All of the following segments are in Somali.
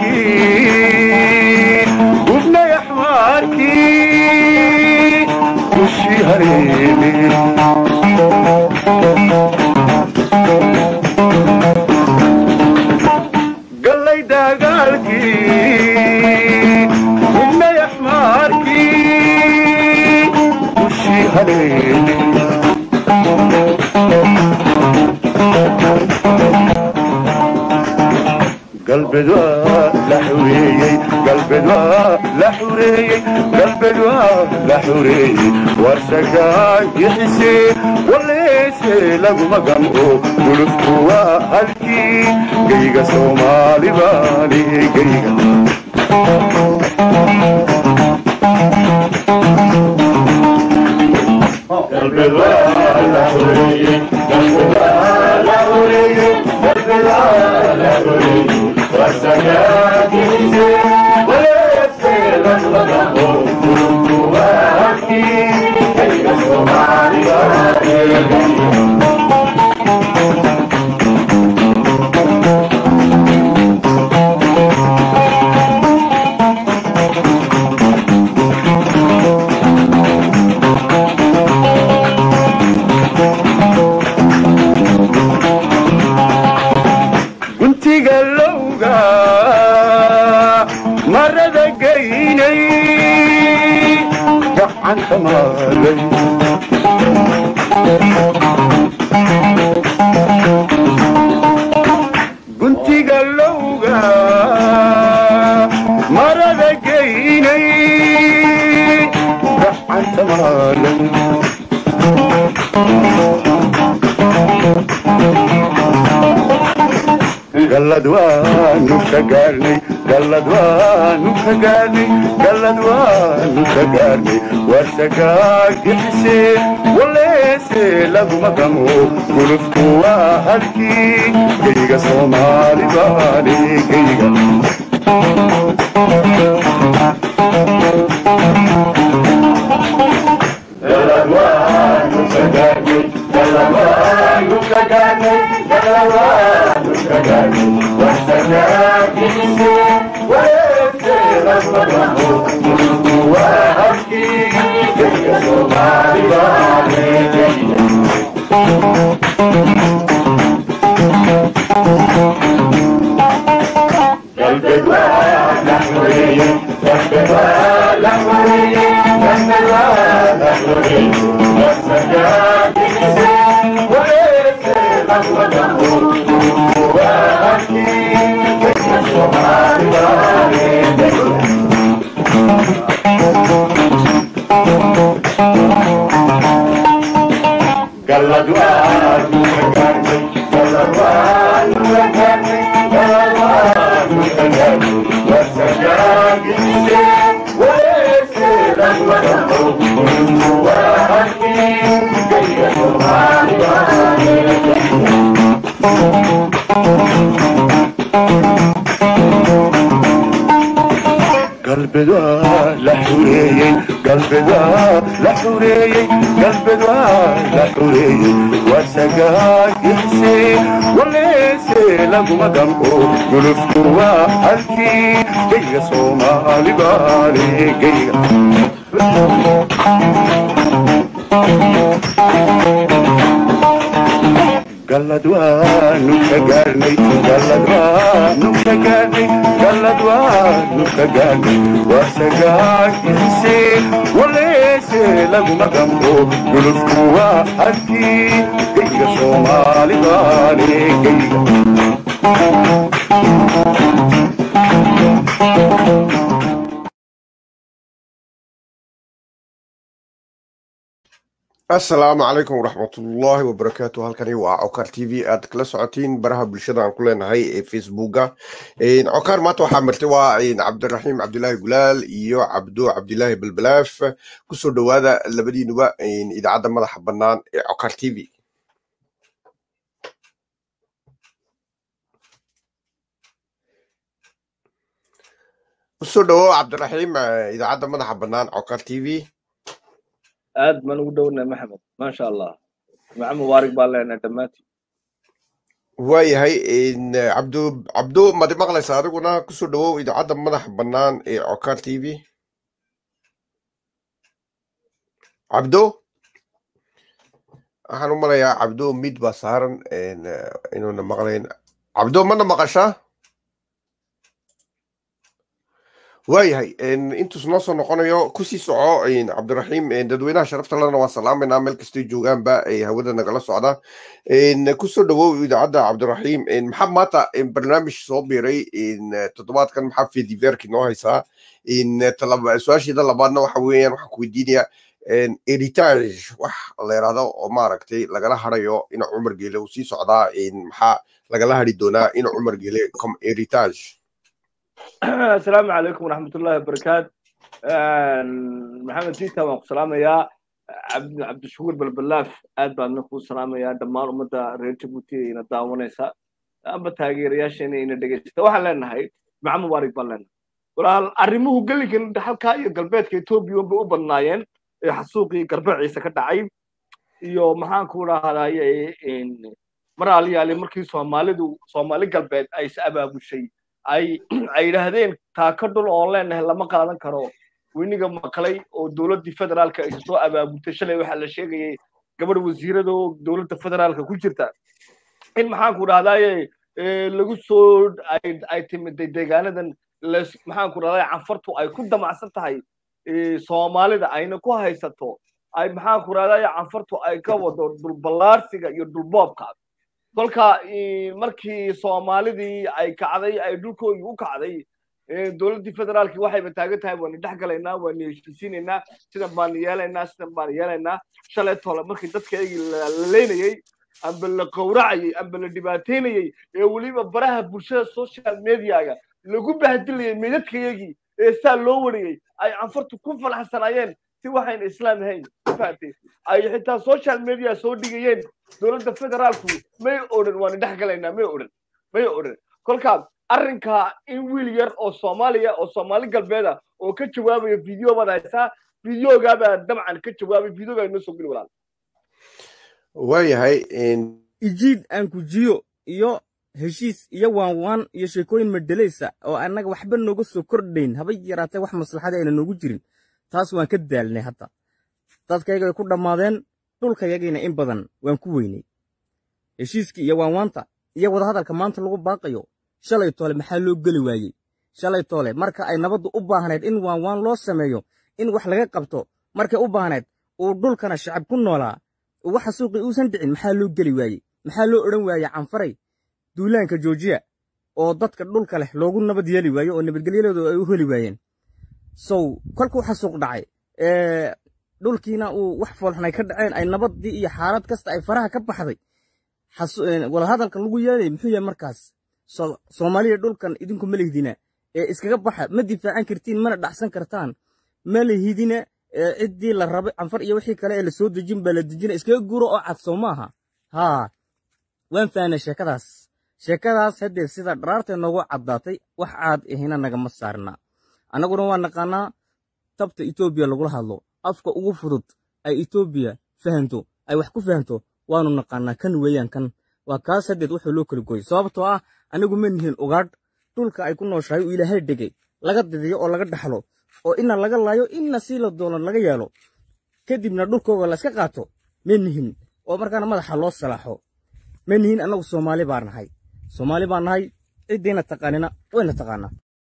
gubnay axmaarkii dushii hareeme gallay dagaalkii gubnay axmaarkii dushii hareeme galbeed waa la xureeyey galbeed waa la xureeyey galbeed waa la xureeyey warsagaa yixisee waleese laguma gamco gulufku waa halkii geyga soomaali baali geyga galbeed waa la xureeyey galbeed waa la xureeyey galbeed waa la xureeyey guntiga lowga marada geynay gacanta maaday guntiga lowga marada geynay gacanta maaday gallad waanu ka gaarnay gallad waanu ka gaarnay gallad waanu ka gaarnay warsagaa gixisee waleese laguma gamo gulufku waa halkii geyga soomaali baali geyga gallad waanu ka gaarnay gallad waanu ka gaarnay gallad waanu ka gaarnay warsagaa gixisee waleese laguma gamo gulufku waa halkii geyga soomaali baali geyga galbeed waa la xureeyey galbeed waa la xureeyey galbeed waa la xureeyey warsagaa gixisee waleese laguma gamo gulufku waa halkii geyga soomaali baali geyga gallad waanu ka gaarnay gallad waanu ka gaarnay gallad waanu ka gaarnay warsagaa gixisee waleese laguma gamo gulufku waa halkii geyga soomaali baali geyga galbeed waa la xureeyey galbeed waa la xureeyey galbeed waa la xureeyey warsagaa gixisee waleese laguma gamco gulufku waa halkii geyga soomaali baali geyga gallad waanu ka gaarnay gallad waanu ka gaarnay gallad waanu ka gaarnay warsagaa gixisee waleese laguma gamco gulufku waa halkii geyga soomaali baali geyga asalaamu calaykum waraxmatullaahi wabarakaatu halkani waa cokar t v aad kala socotiin baraha bulshada aan ku leenahay ee facebooka cokar maanta waxaa martay waa cabdiraxiim cabdilaahi gulaal iyo cabdo cabdilaahi balbalaaf kusoo dhowaada labadiinuba idaacadda madaxa bannaan ee cokar t v kusoo dhawow cabdiraxiim idaacadda madaxa bannaan cokar t v aad baan ugu dhownahay maxamed maasha allah jimco mubaarak baan leenahay dhammaantiin waayahay cabdu cabdu madi maqlaysa adiguna kusoo dhawow idaacadda madaxa bannaan ee cokar t v cabdo waxaan u malayaa cabdo mid baa saaran inuuna maqlayn cabdo mana maqashaa waayahay intuus noo soo noqonayo kusii soco cabdiraxiim dadweynaha sharafta lena waan salaamayna meel kastay joogaanba hawada nagala socda kusoo dhawow idaacadda cabdiraxiim maxaa maanta barnaamij soo biiray toddobaadkan maxaa fediverki noo haysaa su-aasheeda labaadna waxa weeyaan waxaan ku weydiinaya eritage wax la yidhahdo oo maaragtay lagala harayo ina cumar geele uu sii socdaa maxaa lagala hari doonaa ina cumar geele com eritage asalaamu calaykum waraxmatullahi wabarakaatu maxamed tita waan ku salaamayaa cabdishakuur balbalaaf aad baan kuu salaamayaa dhammaan ummadda reer jabuuti ina daawanaysa amba taageerayaasheena ina dhegeysta waxaan leenahay maca mubaarig baan leenahay walaal arrimuhu geligan halkaa iyo galbeedka etoobiya unbay u badnaayeen ee xasuuqii garbeeciisa ka dhacay iyo maxaan ku dhahdaye mar aliyaali markii soomaalidu soomaali galbeed ay is abaabushay ay ay yidhaahdeen taaka dhul oon leenahay lama qaadan karo weniga maqlay oo dowladdii federaalka ay soo abaabultay shalay waxaa la sheegayay gabadh wasiirada oo dowladda federaalka ku jirta in maxaan ku dhahdaye lagu soo ay timiday deegaanadan maxaan ku dhahdaye canfartu ay ku damacsan tahay soomaalida ayna ku haysato ay maxaan ku dhahdaye canfartu ay ka wado dhulballaarsiga iyo dhulboobka kolka markii soomaalidii ay kacday ay dhulkoodii u kacday dowladdii federaalkii waxayba taagan tahay waanu dhex galaynaa waanu heshiisiinaynaa sidan baanu yeelaynaa sidan baanu yeelaynaa shalay tole markii dadkaygii la leynayey amba la qowracayey amba la dhibaataynayey ee weliba baraha bulshada social mediaga lagu bahdilayay meydadkayagii ee saa loo wariyey ay canfartu ku falaxsanaayeen si waxayna islaam ahayn fahatay ay xitaa social media soo dhigayeen dowladda federaalku may odhan waanu dhex galaynaa may odhan may odhan kolkaa arrinka in wiil yar oo soomaaliya oo soomaali galbeeda oo ka jawaabaya video baad haysaa videogaabaa dabcan ka jawaabay videogaa inoo soo geli walaal waayahay ijiid aan kujiyo iyo heshiis iyo waanwaan iyo sheekooyin madhalaysa oo annaga waxba nooga soo kordhayn haba yaraatee wax maslaxada ayna noogu jirin taas waan ka daalnay hadda dadkayga ku dhammaadeen dhulkayagiina in badan waan ku weynay heshiiskii iyo waanwaanta iyo wadahadalka maanta lagu baaqayo shalay toole maxaa loo geli waayey shalay toole marka ay nabaddu u baahnayd in waanwaan loo sameeyo in wax laga qabto markay u baahnayd uu dhulkana shacab ku noolaa waxa suuqii uusan dhicin maxaa loo geli waayey maxaa loo odhan waayey canfaray duulaanka joojiya oo dadka dhulka leh loogu nabad yeeli waayo oo nabadgelyadooda ay u heli waayeen sow kolkuu xasuuq dhacay dhulkiina uu wax foolxunay ka dhaceen ay nabaddii iyo xaalad kasta ay faraha ka baxday wadahadalkan lagu yeelay muxuu yahay markaas soomaaliya dhulkan idinku ma lihdina ee iskaga baxa ma difaacan kartiin mana dhacsan kartaan ma lihidina ciddii la rabay canfar iyo wixii kale ee la soo dejin baa la dejina iskaga guuro oo cadsow maaha haa waan fahnay sheekadaas sheekadaas haddee sida dharaartee noogu caddaatay wax caad ahina nagama saarna annaguna waa naqaanaa tabta etoobiya lagula hadlo afka ugu fudud ay etoobiya fahanto ay wax ku fahanto waanu naqaanaa kan weeyaan kan waa kaas haddeed wuxuu loo kala gooyey sababtoo ah anigu ma nihin ugaadh dhulka ay ku nooshahay uu ilaahay dhegay laga didiyo oo laga dhaxlo oo ina laga laayo inna sii la doono laga yeelo kadibna dhulkooga la iska qaato ma nihin oo markaana madaxa loo salaaxo ma nihin annagu soomaali baa nahay soomaali baa nahay ciddiina taqaanina wayna taqaanaa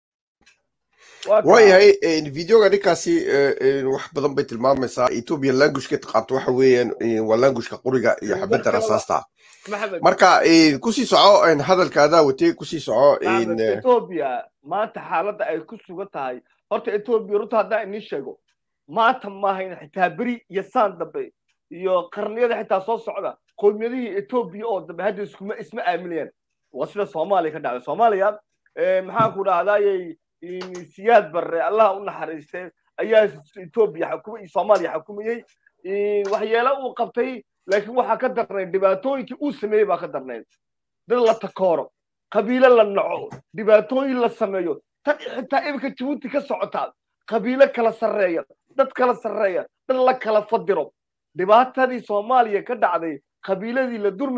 waayahay videoga ninkaasi wax badan bay tilmaamaysaa etoobiya languageka taqaanto waxa weeyaan waa languageka quriga iyo xabadda rasaasta marka kusii soco hadalkaadaa watay kusii soco etoobiya maanta xaaladda ay ku sugan tahay horta etoobiya runta haddaan inii sheego maanta maahayn xitaa beri iyo saan dambe iyo qarniyada xitaa soo socda qowmiyadihii etoobiya oo dambe hadda iskuma isma aaminayaan waa sida soomaaliya ka dhacday soomaaliya maxaan ku dhahdaayey siyaad barre allah u naxariistay ayaa etoobiya xukuma iyo soomaaliya xukumayey waxyeelo uu qabtay laakiin waxaa ka darnayd dhibaatooyinkii uu sameeyey baa ka darnayd dad la takooro qabiilo la naco dhibaatooyin la sameeyo tan xitaa iminka jabuuti ka socotaa qabiilo kala sarreeya dad kala sarreeya dad la kala fadiro dhibaatadii soomaaliya ka dhacday qabiiladii la durmayey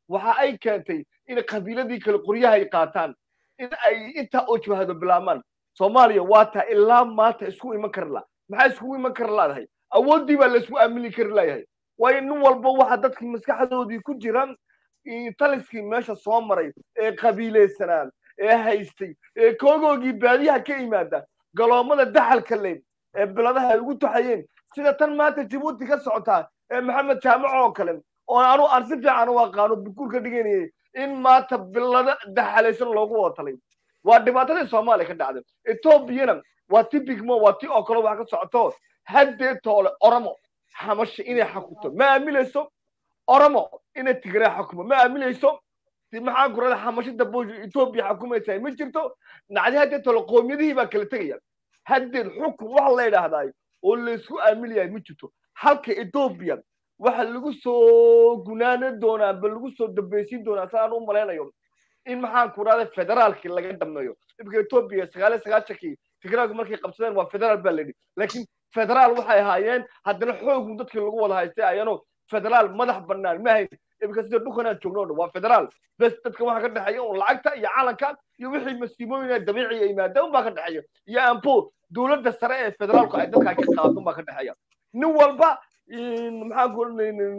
waxa ay keentay in qabiiladii kale qoryaha ay qaataan in ay intaa oo jabhado bilaabmaan soomaaliya waa taa ilaa maanta isku iman kari la maxaa iskugu iman kari laadahay awooddii baa laysku aamini kari layahay waayo nin walba waxa dadkii maskaxdoodii ku jira taliskii meesha soo maray ee qabiilaysanaa ee haystay ee koogoogii baadiyaha ka yimaada galoomada daxalka leyd ee biladaha ay ugu taxayeen sida tan maanta jabuuti ka socotaa ee maxamed jaamac oo kale oo anu aan si fiican u aqaano bukuur ka dhiganayay in maanta bilada daxalaysan loogu wada talay waa dhibaatadii soomaaliya ka dhacday etoobiyana waa ti bigmo waa ti oo kale wax ka socoto haddee toole oromo xamasha inay xakunto ma aaminayso oromo inay tigray xakumo ma aaminayso maxaa kurada xamashada booj etoobiya xukumaysa ma jirto nacdi haddee toole qoomiyadihii baa kala tegaya haddeed xukun waxa la yidhaahdaa oo laysku aaminayahay ma jirto halka etoobiya waxa lagu soo gunaana doonaa ba lagu soo dambaysiin doonaa saan u malaynayo in maxaan ku rahda federaalkii laga dhameeyo imika etoobiya sagaaliyo sagaashankii tigraagu markay qabsadeen waa federaal baa layidhi laakiin federaal waxay ahaayeen haddana xoogun dadkii lagu wada haystay ayano federaal madax bannaan ma hayn imika sida dhulkanaan joogno dhan waa federaal bes dadka waxa ka dhexeeya un lacagta iyo calanka iyo wixii masiibooyin dabiiciya yimaada un baa ka dhexeeya iyo ampo dowladda sare ee federaalku ay dadkaa ka qaado un baa ka dhexeeya nin walba maxaan ku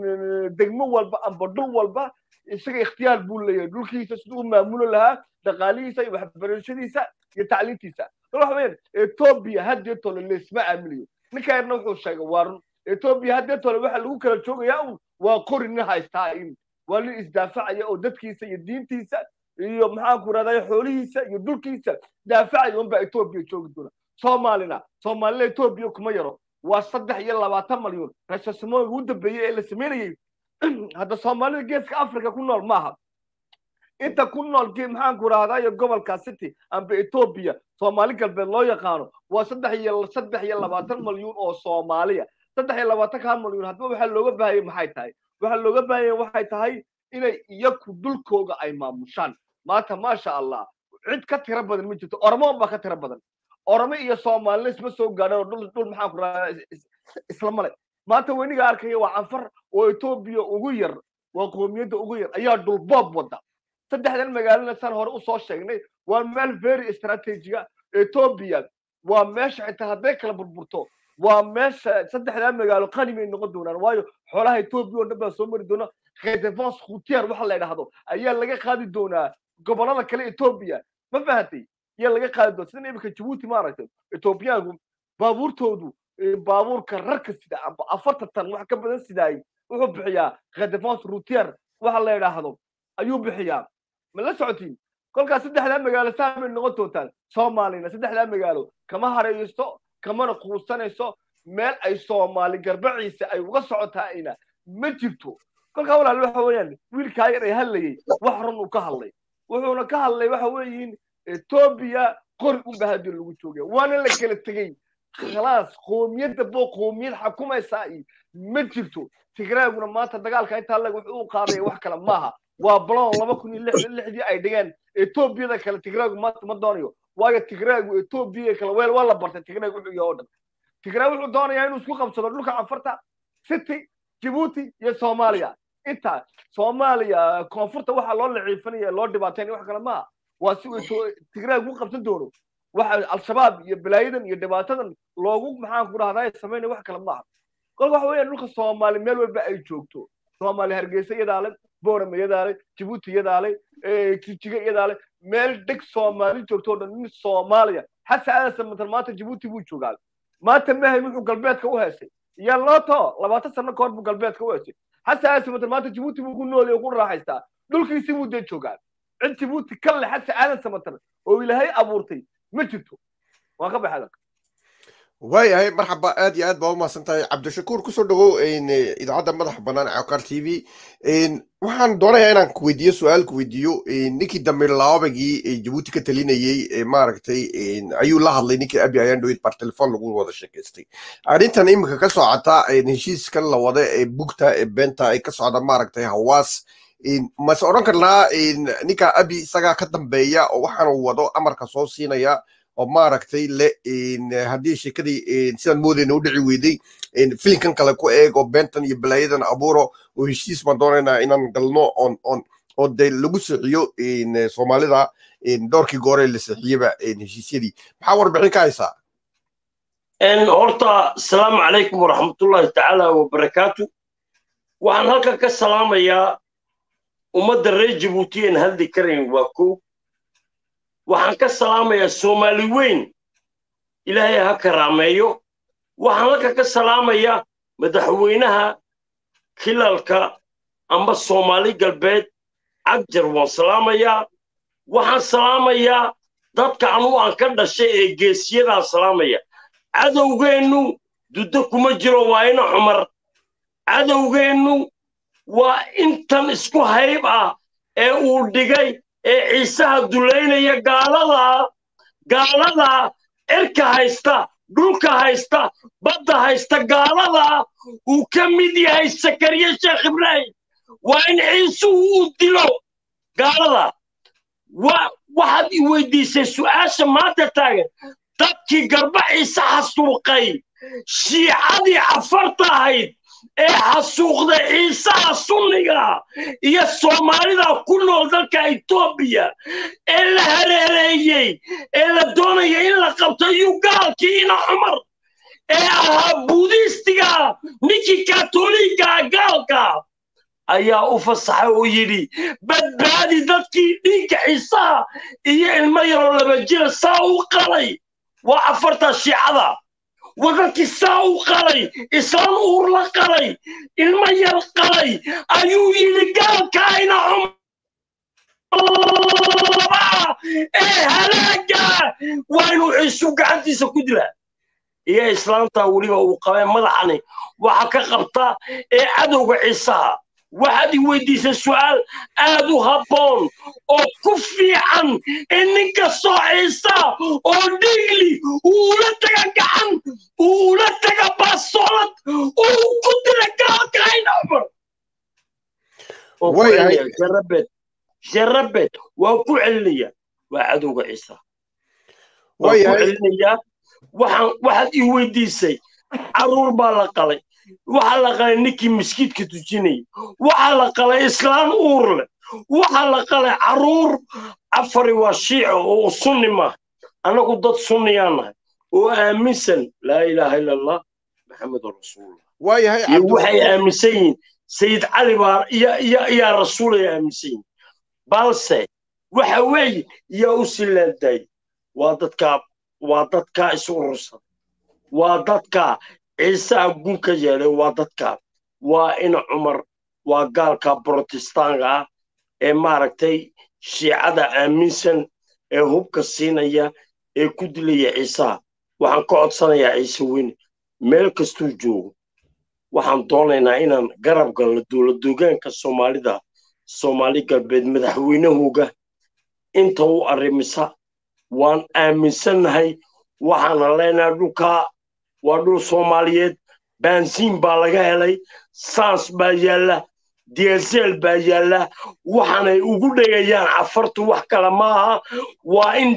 degmo walba amba dhul walba isaga ikhtiyaar buu leeyahay dhulkiisa siduu u maamulo lahaa dhaqaalihiisa iyo waxbarashadiisa iyo tacliintiisa waxa weeyaan etoobiya haddee tole laysma aaminayo ninka yarna wuxuu sheegay waa run etoobiya haddee tole waxa lagu kala joogayaa un waa qori nin haystaa in waa nin isdaafacaya oo dadkiisa iyo diintiisa iyo maxaan ku rahday xoolihiisa iyo dhulkiisa daafacaya unbaa etoobiya joogi doona soomaalina soomaalina etoobiya kuma yaro waa saddex iyo labaatan malyan rasasamooyiga ugu dambeeyey ee la samaynayey hadda soomaalida geeska africa ku nool maaha inta ku nool maxaan ku rahdayo gobolka city amba etoobiya soomaali galbeed loo yaqaano waa saddex iyo saddex iyo labaatan malyuun oo soomaaliya saddex iyo labaatan kaa malyuun haddaba waxaa looga baahayay maxay tahay waxaa looga baahaya waxay tahay inay iyaku dhulkooga ay maamushaan maanta maasha allah cid ka tiro badan ma jirto oromo baa ka tiro badan oromo iyo soomaalina isma soo gaadhan oo dhul dhul maxaan ku rahdaa isla male maanta weniga arkaya waa canfar oo etoobiya ugu yar waa qoomiyadda ugu yar ayaa dhulboob wada saddexdan magaalana saan hore usoo sheegnay waa meel very strategiga etoobiya waa meesha xitaa hadday kala burburto waa meesha saddexdaa magaalo qani bay noqon doonaan waayo xoolaha etoobiya oo dhan baa soo mari doona redevance khutier waxa la yidhaahdo ayaa laga qaadi doonaa gobollada kale etoobiya ma fahatay ayaa laga qaadi doona sida imika jabuuti maaragtay etoobiyaanku baabuurtoodu baabuurka rarka sida amba afartan tan wax ka badan sidaay wuxuu bixiyaa redevance routier waxa la yidhaahdo ayuu bixiyaa ma la socotiin kolkaas saddexdaa magaalo saamay noqon doontaan soomaalina saddexdaa magaalo kama haraysto kamana quusanayso meel ay soomaali garbaciisa ay uga socotaayna ma jirto kolkaa walaal waxa weeyaan wiilkaa yar ee hadlayay wax run uu ka hadlay wuxuuna ka hadlay waxa weeyiin etoobiya qori unba haddii lagu joogaya waana la kala tegey khalaas qoomiyadda boo qoomiyad xakumaysaa iyo ma jirto tigraaguna maanta dagaalka intaa leg wuxuu u qaadaya wax kale maaha waa balon laba kun iyo lixdii ay dhigeen etoobiyada kale tigraagu maanta ma doonayo waayo tigraagu etoobiya kale weel waa la bartay tigraag wuxuu yahay oo dhan tigraag wuxuu doonayaa inuu isku qabsado dhulka canfarta city jabuuti iyo soomaaliya intaa soomaaliya koonfurta waxaa loo laciifanaya loo dhibaataynaya wax kale maaha waa si uu tigraag u qabsan doono waxa al-shabaab iyo balaayadan iyo dhibaatadan loogu maxaan ku dhahdaa samaynaya wax kale maaha kolka waxa weeyaan dhulka soomaali meel walba ay joogto soomaali hargeysa iyadaale boorama iyadaale jabuuti iyadaale jijiga iyadaale meel dheg soomaali joogto oo dhan nin soomaaliya xasan aadan matan maanta jabuuti buu joogaa maanta mahay wuxuu galbeedka u heesay iyo looto labaatan sano ka hor buu galbeedka u heesay xasan aadan matan maanta jabuuti buu ku nool oo ku raaxaystaa dhulkiisii buu dee joogaa cid jabuuti ka le xasan aadan samatan oo ilaahay abuurtay ma jirto waan ka baxay waayahay marxaba aad iyo aad baa umahadsan tahay cabdishakuur kusoo dhawow idaacadda madaxa bannaan cokar t v waxaan doonayaa inaan kuweydiiyo su-aal kuweydiiyo ninkii damir laabagii jabuuti ka talinayey maaragtay ayuu la hadlay ninkii abi ayaan dhowid bar telefon lagu wada sheekaystay arrintan iminka ka socota heshiiskan la wada ee bugta ee beenta ay ka socda maaragtay hawaas mase odhan karnaa ninka abi isagaa ka dambeeya oo waxaanu wado amarka soo siinaya oo maaragtay le haddii sheekadii sidaan moodayna u dhici weyday filinkan kale ku eeg oo beentan iyo balaayadan abuuro oo heshiis baan doonaynaa inaan galno oon oon oo dee lagu sixiyo soomaalida doorkii goore la sixiyeba heshiisyadii maxaa warbixin ka haysaa horta asalaamu calaykum waraxmatullahi tacaala wabarakaatu waxaan halkan ka salaamayaa ummadda reer jabuuti aan hadli karayn waa kow waxaan ka salaamayaa soomaali weyn ilaahay ha karaameeyo waxaan halkan ka salaamayaa madaxweynaha kilalka amba soomaali galbeed cagjar waan salaamayaa waxaan salaamayaa dadka anugu aan ka dhashay ee geesiyadaan salaamaya cadowgeennu duddo kuma jiro waa ina cumar cadowgeennu waa intan isku hayb ah ee uu dhigay ee ciisaha dulaynaya gaaladaa gaaladaa cirka haysta dhulka haysta badda haysta gaaladaa uu ka mid yahay sakariye sheekh ibraahim waa in ciisuhu uu dilo gaalada waxaad i weydiisay su'aasha maanta taagan dadkii garba ciise xasuuqay shiicadii cafarta ahayd ee xasuuqday ciisaha sunniga iyo soomaalida ku nool dalka etoobiya ee la hareereeyey ee la doonaya in la qabto iyo gaalkii ina cumar ee ahaa buudiistiga ninkii katoliiga gaalka ayaa u fasaxay oo yidhi badbaadi dadkii dhiigga ciisaha iyo ilmo yaroo laba jira saa u qalay waa afarta shiicada wadadkii saa u qalay islaan uur la qalay ilmo yar qalay ayuu yidhi gaalkaayna cumlaba ee halaaga waa inuu ciisu gacantiisa ku dilaa iyo islaamtaa weliba uu qabee madaxani waxa ka qabta ee cadowga ciisaha waxaad i weydiisay su'aal aad u habboon oo ku fiican in nin kastoo ciisa oo dhigli uu ula taga gacan uu ula taga baasolad uu ku dila gaalkayna cumar jarabed jarabed waa ku celinaya waa cadowga ciisa waa ku celinaya waxaan waxaad i weydiisay caruur baa la qalay waxaa la qalay ninkii maskiidka tujinayay waxaa la qalay islaan uur leh waxaa la qalay caruur afari waa shiica oo sunni maaha annagu dad sunniyaan nahay oo aaminsan laa ilaaha ila allah maxamedun rasuulullah iyo waxay aaminsan yihiin sayid cali baa yaa rasuulay aaminsan yihiin balse waxa weeye yaa u silaandaayey waa dadkaa waa dadkaa isu urursan waa dadkaa ciisaha gun ka yeelay waa dadka waa ina cumar waa gaalka brotestaanka ah ee maaragtay shiicada aaminsan ee hubka siinaya ee ku dilaya ciisaha waxaan ka codsanayaa ciise weyne meel kastuu joogo waxaan doonaynaa inaan garab galno dowladdogaanka soomaalida soomaali galbeed madaxweynahooga inta u arrimisa waan aaminsannahay waxaana leenahay dhulkaa waa dhul soomaaliyeed baansiin baa laga helay saans baa yaalla diesel baa yaalla waxaanay ugu dhegayaan cafartu wax kale maaha waa in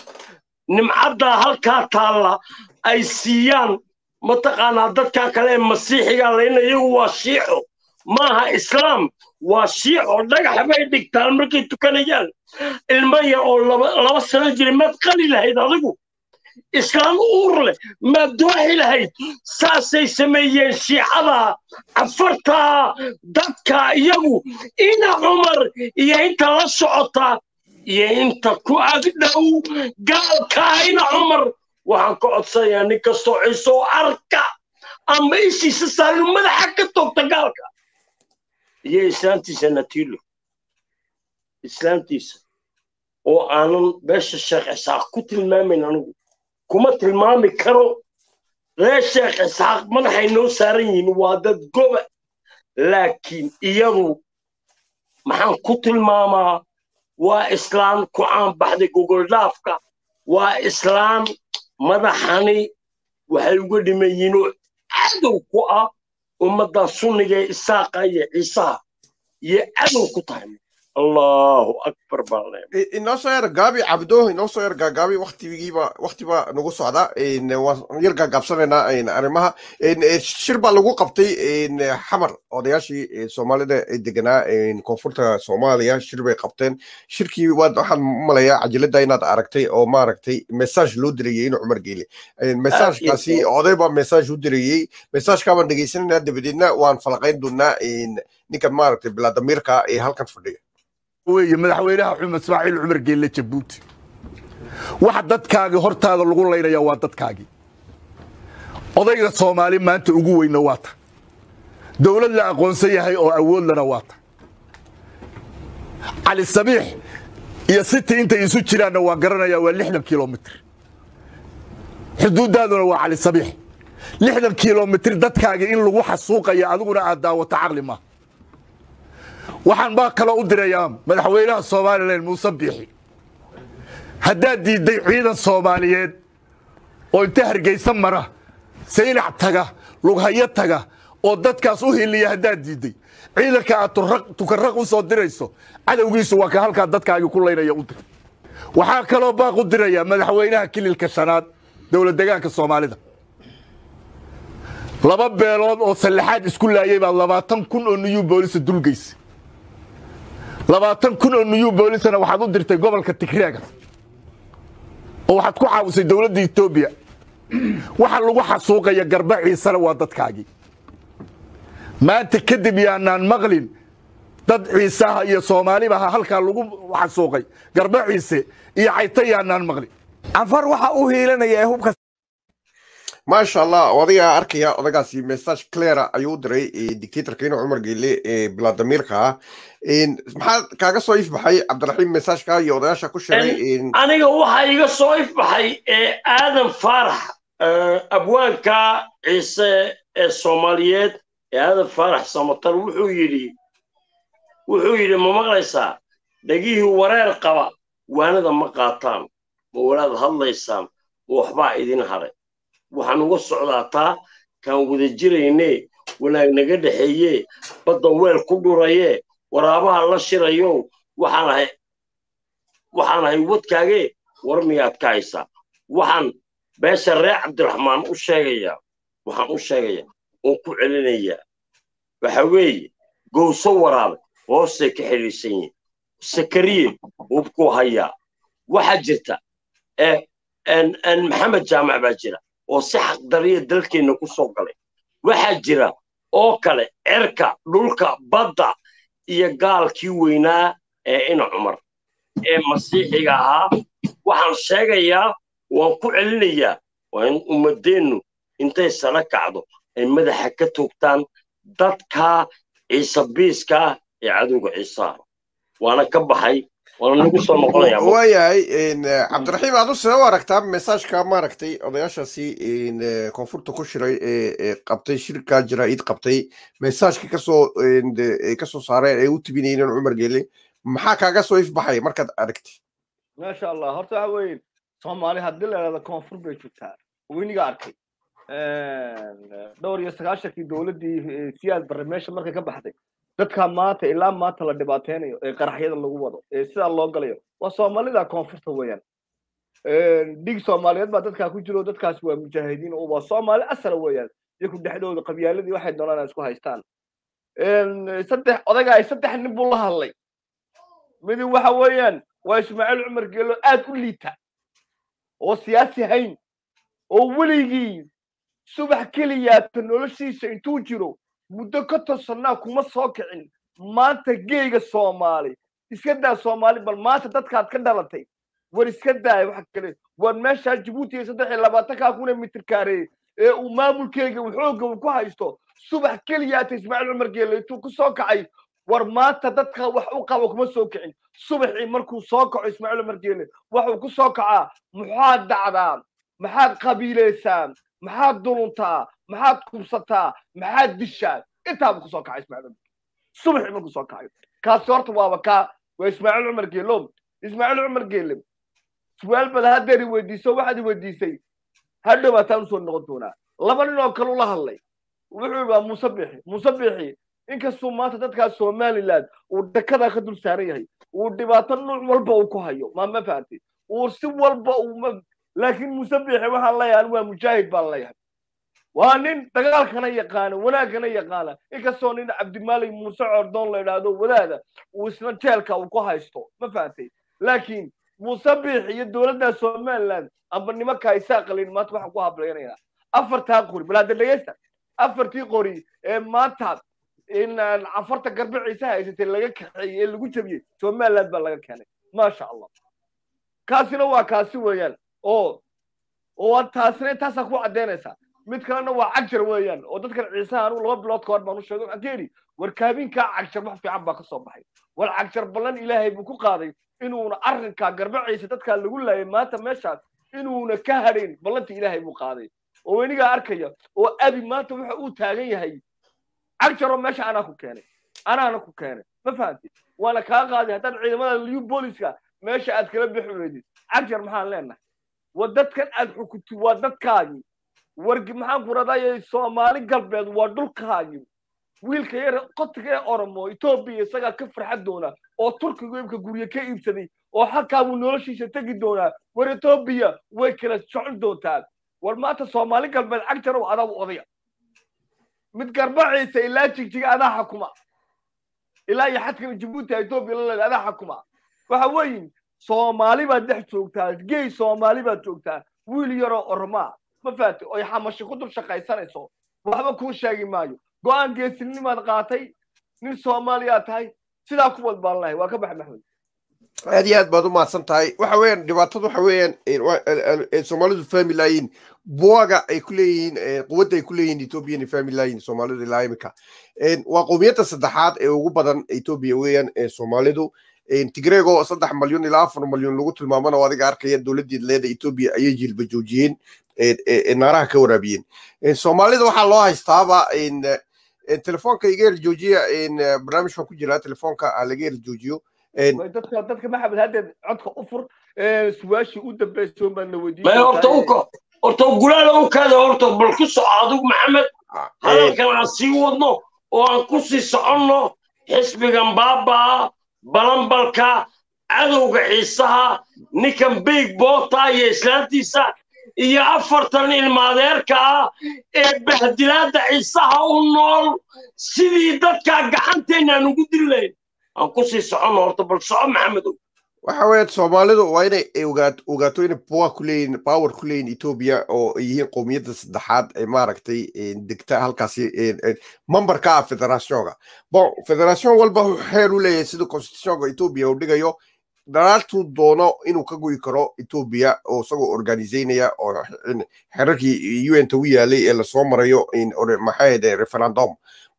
nimcaddaa halkaa taalla ay siiyaan mataqaanaa dadkaa kale ee masiixiga layna iyagu waa shiico maaha islaam waa shiico dhagax bay dhigtaan markay tukanayaan ilmo yar oo laba sano jira maad qali lahayd adigu islaan uur leh maad dooxi lahayd saasay sameeyeen shiicada cafartaa dadka iyagu ina cumar iyo inta la socota iyo inta ku agdhow gaalka ina cumar waxaan ka codsanayaa nin kastoo ciisoo arka ama ishiisa saarin madaxa ka toogta gaalka iyo islaantiisa natiilo islaantiisa oo aanan beesha sheekh isaaq ku tilmaamayn anigu kuma tilmaami karo reer sheekh isxaaq madaxay noo saaran yihiin waa dad goba laakiin iyadu maxaan ku tilmaamaa waa islaan ku caanbaxday gogoldhaafka waa islaan madaxani waxay uga dhiman yihiin oo cadow ku ah ummadda sunniga ee isaaqa iyo ciisaha iyo cadow ku tahay allahu akbar baan leeyahay inoo soo yar gaabi cabdo inoo soo yar gaagaabi waktigiiba waktiba nagu socda waan yar gaagaabsanaynaa arrimaha shir baa lagu qabtay xamar odayaashii soomaalida ee deganaa koonfurta soomaaliya shir bay qabteen shirkii waxaan malayaa cajiladda inaad aragtay oo maaragtay message loo dirayey inuu cumar geele messagekaasi oday baa message u dirayey messageka baan dhegeysanayna dabadeedna waan falaqayn doonaa ninkan maaragtay bilaadamirka ee halkan fadhiya weeye madaxweynaha cumar ismaaciil cumar geelle jabuuti waxa dadkaagii hortaada lagu laynaya waa dadkaagii odayga soomaali maanta ugu weyna waa ta dowlad la aqoonsan yahay oo awoodlana waa ta cali sabiix iyo city intay isu jiraanna waan garanayaa waa lixdan kilomitr xuduuddaaduna waa cali sabiix lixdan kilomitr dadkaagii in lagu xasuuqaya adiguna aad daawato caqli maaha waxaan baa kaloo u dirayaa madaxweynaha somalilan muuse biixi haddaad diidday ciidan soomaaliyeed oo inta hargaysa mara saynac taga lughayo taga oo dadkaas u hiliya haddaad diidday ciidanka aad tukarraq u soo dirayso cadowgiisu waa ka halkaa dadkaagii ku laynaya u dir waxaa kaloo baaq u dirayaa madaxweynaha kililka shanaad dowlad degaanka soomaalida laba beelood oo sallaxaad isku laayay baad labaatan kun oo niyuu boolisa dulgaysa labaatan kun oo niyuu boolisana waxaad u dirtay gobolka tigreega oo waxaad ku caawisay dowladda etoobiya waxa lagu xasuuqaya garba ciisena waa dadkaagii maanta kadib yaanaan maqlin dad ciisaha iyo soomaalibaha halkaa lagu xasuuqay garba ciise iyo cayta yaanaan maqlin canfar waxa u hiilanaya ee hubka maasha allah odagaa arkaya odagaasi message cleara ayuu u diray dictatorka inuu cumar geele ee bilaadamirka ah maxaa kaaga soo ifbaxay cabdiraxiim messageka iyo odayaasha ku sheegay aniga waxaa iga soo ifbaxay ee aadan faarax abwaanka ciise ee soomaaliyeed ee aadan faarax samatar wuxuu yidhi wuxuu yidhi ma maqlaysaa dhegihii wareer qaba waanada ma qaataan ma walaad hadlaysaan ma waxbaa idin haray waxaan uga socdaataa kaan wada jirayne wanaag naga dhexeeye badda weel ku dhuraye waraabaha la shirayo waxaan ahay waxaan ahay wadkaage war miyaad ka haysaa waxaan beesha reer cabdiraxmaan u sheegayaa waxaan u sheegayaa oon ku celinayaa waxa weeye gowso waraabe hoostay ka xidhiisan yihin sakariye hubkuu hayaa waxaa jirta maxamed jaamac baa jira oo si xaqdariya dalkeenna ku soo galay waxaa jira oo kale cerka dhulka badda iyo gaalkii weynaa ee ina cumar ee masiixiga ahaa waxaan sheegayaa waan ku celinayaa waa in ummaddeennu intay sala kacdo ay madaxa ka toogtaan dadka ciise biiska ee cadowga ciisaha waana ka baxay waana nagu soo noqonayaa waayahay cabdiraxiim aad u see u aragtaa messageka maaragtay odayaashaasi koonfurta ku shiray ee qabtay shirka jaraa'id qabtay messageka kasoo kasoo saareen ee u tibinayeen cumar geele maxaa kaaga soo ifbaxay markaad aragtay maasha allah horta waxa weeye soomaali haddii la idhahdo koonfur bay joogtaa weyniga arkay dhowr iyo sagaashankii dowladdii siyaad barre meesha markay ka baxday dadka maanta ilaa maanta la dhibaateynayo ee qaraxyada lagu wado ee sidaa loo galayo waa soomaalida koonfurta weeyaan dhig soomaaliyeed baa dadkaa ku jiro dadkaas waa mujaahidiin oo waa soomaali asala weeyaan iyaku dhexdooda qabyaaladii waxay doonaan isku haystaan saddex odaga ay saddex nin buu la hadlay midi waxa weeyaan waa ismaaciil cumar geelo aad u liita oo siyaasi hayn oo weligii subax keliyaata noloshiisa intuu jiro muddo ka tosannaa kuma soo kicin maanta geega soomaali iska daa soomaali bal maanta dadkaad ka dhalatay war iska daaya waxa kale war meeshaa jabuuti iyo saddex iyo labaatankaa kuna mitir kaareeye ee uu maamulkeega xooga uu ku haysto subax keliyaata ismaaciil cumar geele intuu ku soo kacay war maanta dadka wax u qaba kuma soo kicin subaxii markuu soo kaco ismaaciil cumar geele waxuu ku soo kacaa maxaad dhacdaa maxaad qabiilaysaa maxaad duluntaa maxaad kubsataa maxaad dishaa intaaba kusoo kacay ismaaciil cumar subaxii markuu soo kacayo kaasi horta waaba kaa waa ismaaciil cumar geelo ismaaciil cumar geele su-aal bada haddeer i weydiiso waxaad i weydiisay hadhow baataan usoo noqon doonaa laba nin oo kale ula hadlay wuxuu yidhi waa muuse bixi muuse bixi inkastuu maanta dadkaas somaliland uu dhakadaa ka dul saaran yahay uu dhibaato nuuc walba uu ku hayo ma ma fahamtay uu si walba uu ma laakiin muuse biixi waxaan leeyahay anigu waa mujaahid baan leeyahay waa nin dagaalkana yaqaana wanaaggana yaqaana inkastoo nin cabdimaalik muuse cordoon la idhaahdo wadaada uu isna jeelka uu ku haysto ma fahamtay laakiin muuse biixi iyo dowladda somaliland amba nimanka isaa qalin maanta waxaan ku hablaynaynaa afartaa qori bal hadda dhegeysta afartii qori ee maanta in cafarta garbe ciise haysatay laga kaxeeyey ee lagu jabiyey somaliland baa laga keenay maasha allah kaasina waa kaasi weeyaan oo oo taasina intaasaa ku caddaynaysaa mid kalena waa cagjar weeyaan oo dadkan ciisaha anugu laba bilood ka hor baan u sheegay waxaan ka yidhi war kaabinkaa cagjar wax fiican baa ka soo baxay war cagjar ballan ilaahay buu ku qaaday inuuna arrinkaa garbe ciise dadkaa lagu laayay maanta meeshaas inuuna ka hadhayn ballantii ilaahay buu qaaday oo wenigaa arkaya oo abi maanta waxa uu taagan yahay cagjaroo meesha anaa ku keenay anaana ku keenay ma fahamtid waana kaa qaaday haddaan ciidamada liu booliska meesha aad kala bixi weydid cagjar maxaan leenahay waa dadkan aad xukuntid waa dadkaagii wargi maxaan ku radayay soomaali galbeed waa dhulkaagii wiilka yar qotiga ee oromo etoobiya isagaa ka farxad doona oo turkigu imka gurye ka iibsaday oo halkaa buu noloshiisa tegi doonaa war etoobiya way kala socon doontaa war maanta soomaali galbeed cagjarow adaa u odaya mid garbaciisa ilaa jigjiga adaa xakuma ilaa iyo xadkan jabuuti etoobiya la leeda adaa xakuma waxa weeyin soomaali baad dhex joogtaa gey soomaali baad joogtaa wiil yaroo oromaa ma faati oy xamashi ku dul shaqaysanayso waxba kuu sheegi maayo go-aan geesinimaad qaatay nin soomaaliyaa tahay sidaa ku wad baan lahay waa ka bax maxmed aad iyo aad baad u mahadsan tahay waxa weeyaan dhibaatadu waxa weeyaan soomaalidu fahmi laayiin buwaga ay ku leeyihiin quwadda ay ku leeyihiin etoobiya inay fahmi laayiin soomaalidu ilaa imika waa qowmiyadda saddexaad ee ugu badan etoobiya weeyaan soomaalidu tigreego saddex malyan ilaa afar malyan lagu tilmaamana oo adiga arkaya dowladdeed leeda etoobiya ayay jilba joojiyeen naaraha ka waraabiyeen soomaalida waxaa loo haystaaba telefoonka iga yar joojiya barnaamij baan ku jiraa telefoonka laga yar joojiyo dadka dadka maxamed haddeed codka u fur su-aashii u dambaysa baan na weydiin may horta uka horta gulaala u kaada horta bal ku soco adigu maxamed hadalkan aan sii wadno oo aan ku sii soconno xisbigan baabaa balanbalka cadowga ciisaha ninkan big boota iyo islaantiisa iyo afartan ilmaadeerka ah ee bahdilaadda ciisaha u nool sidii dadkaa gacanteenaan ugu diri lahayn aan ku sii soconno horta bal soco maxamedow waxa weeyaan soomaalidu waa inay ogaato inay power ku leeyihin power ku leeyihin etoobiya oo ay yihiin qowmiyadda saddexaad ee maaragtay degta halkaasi memberka ah federationka bon federation walba xeer u leeyahay sida constitutionka etoobiya uu dhigayo dhalaaltuu doono inuu ka goyi karo etoobiya oo isagoo organizaynaya oo xerarkii un ta u yaalay ee lasoo marayo maxay referendum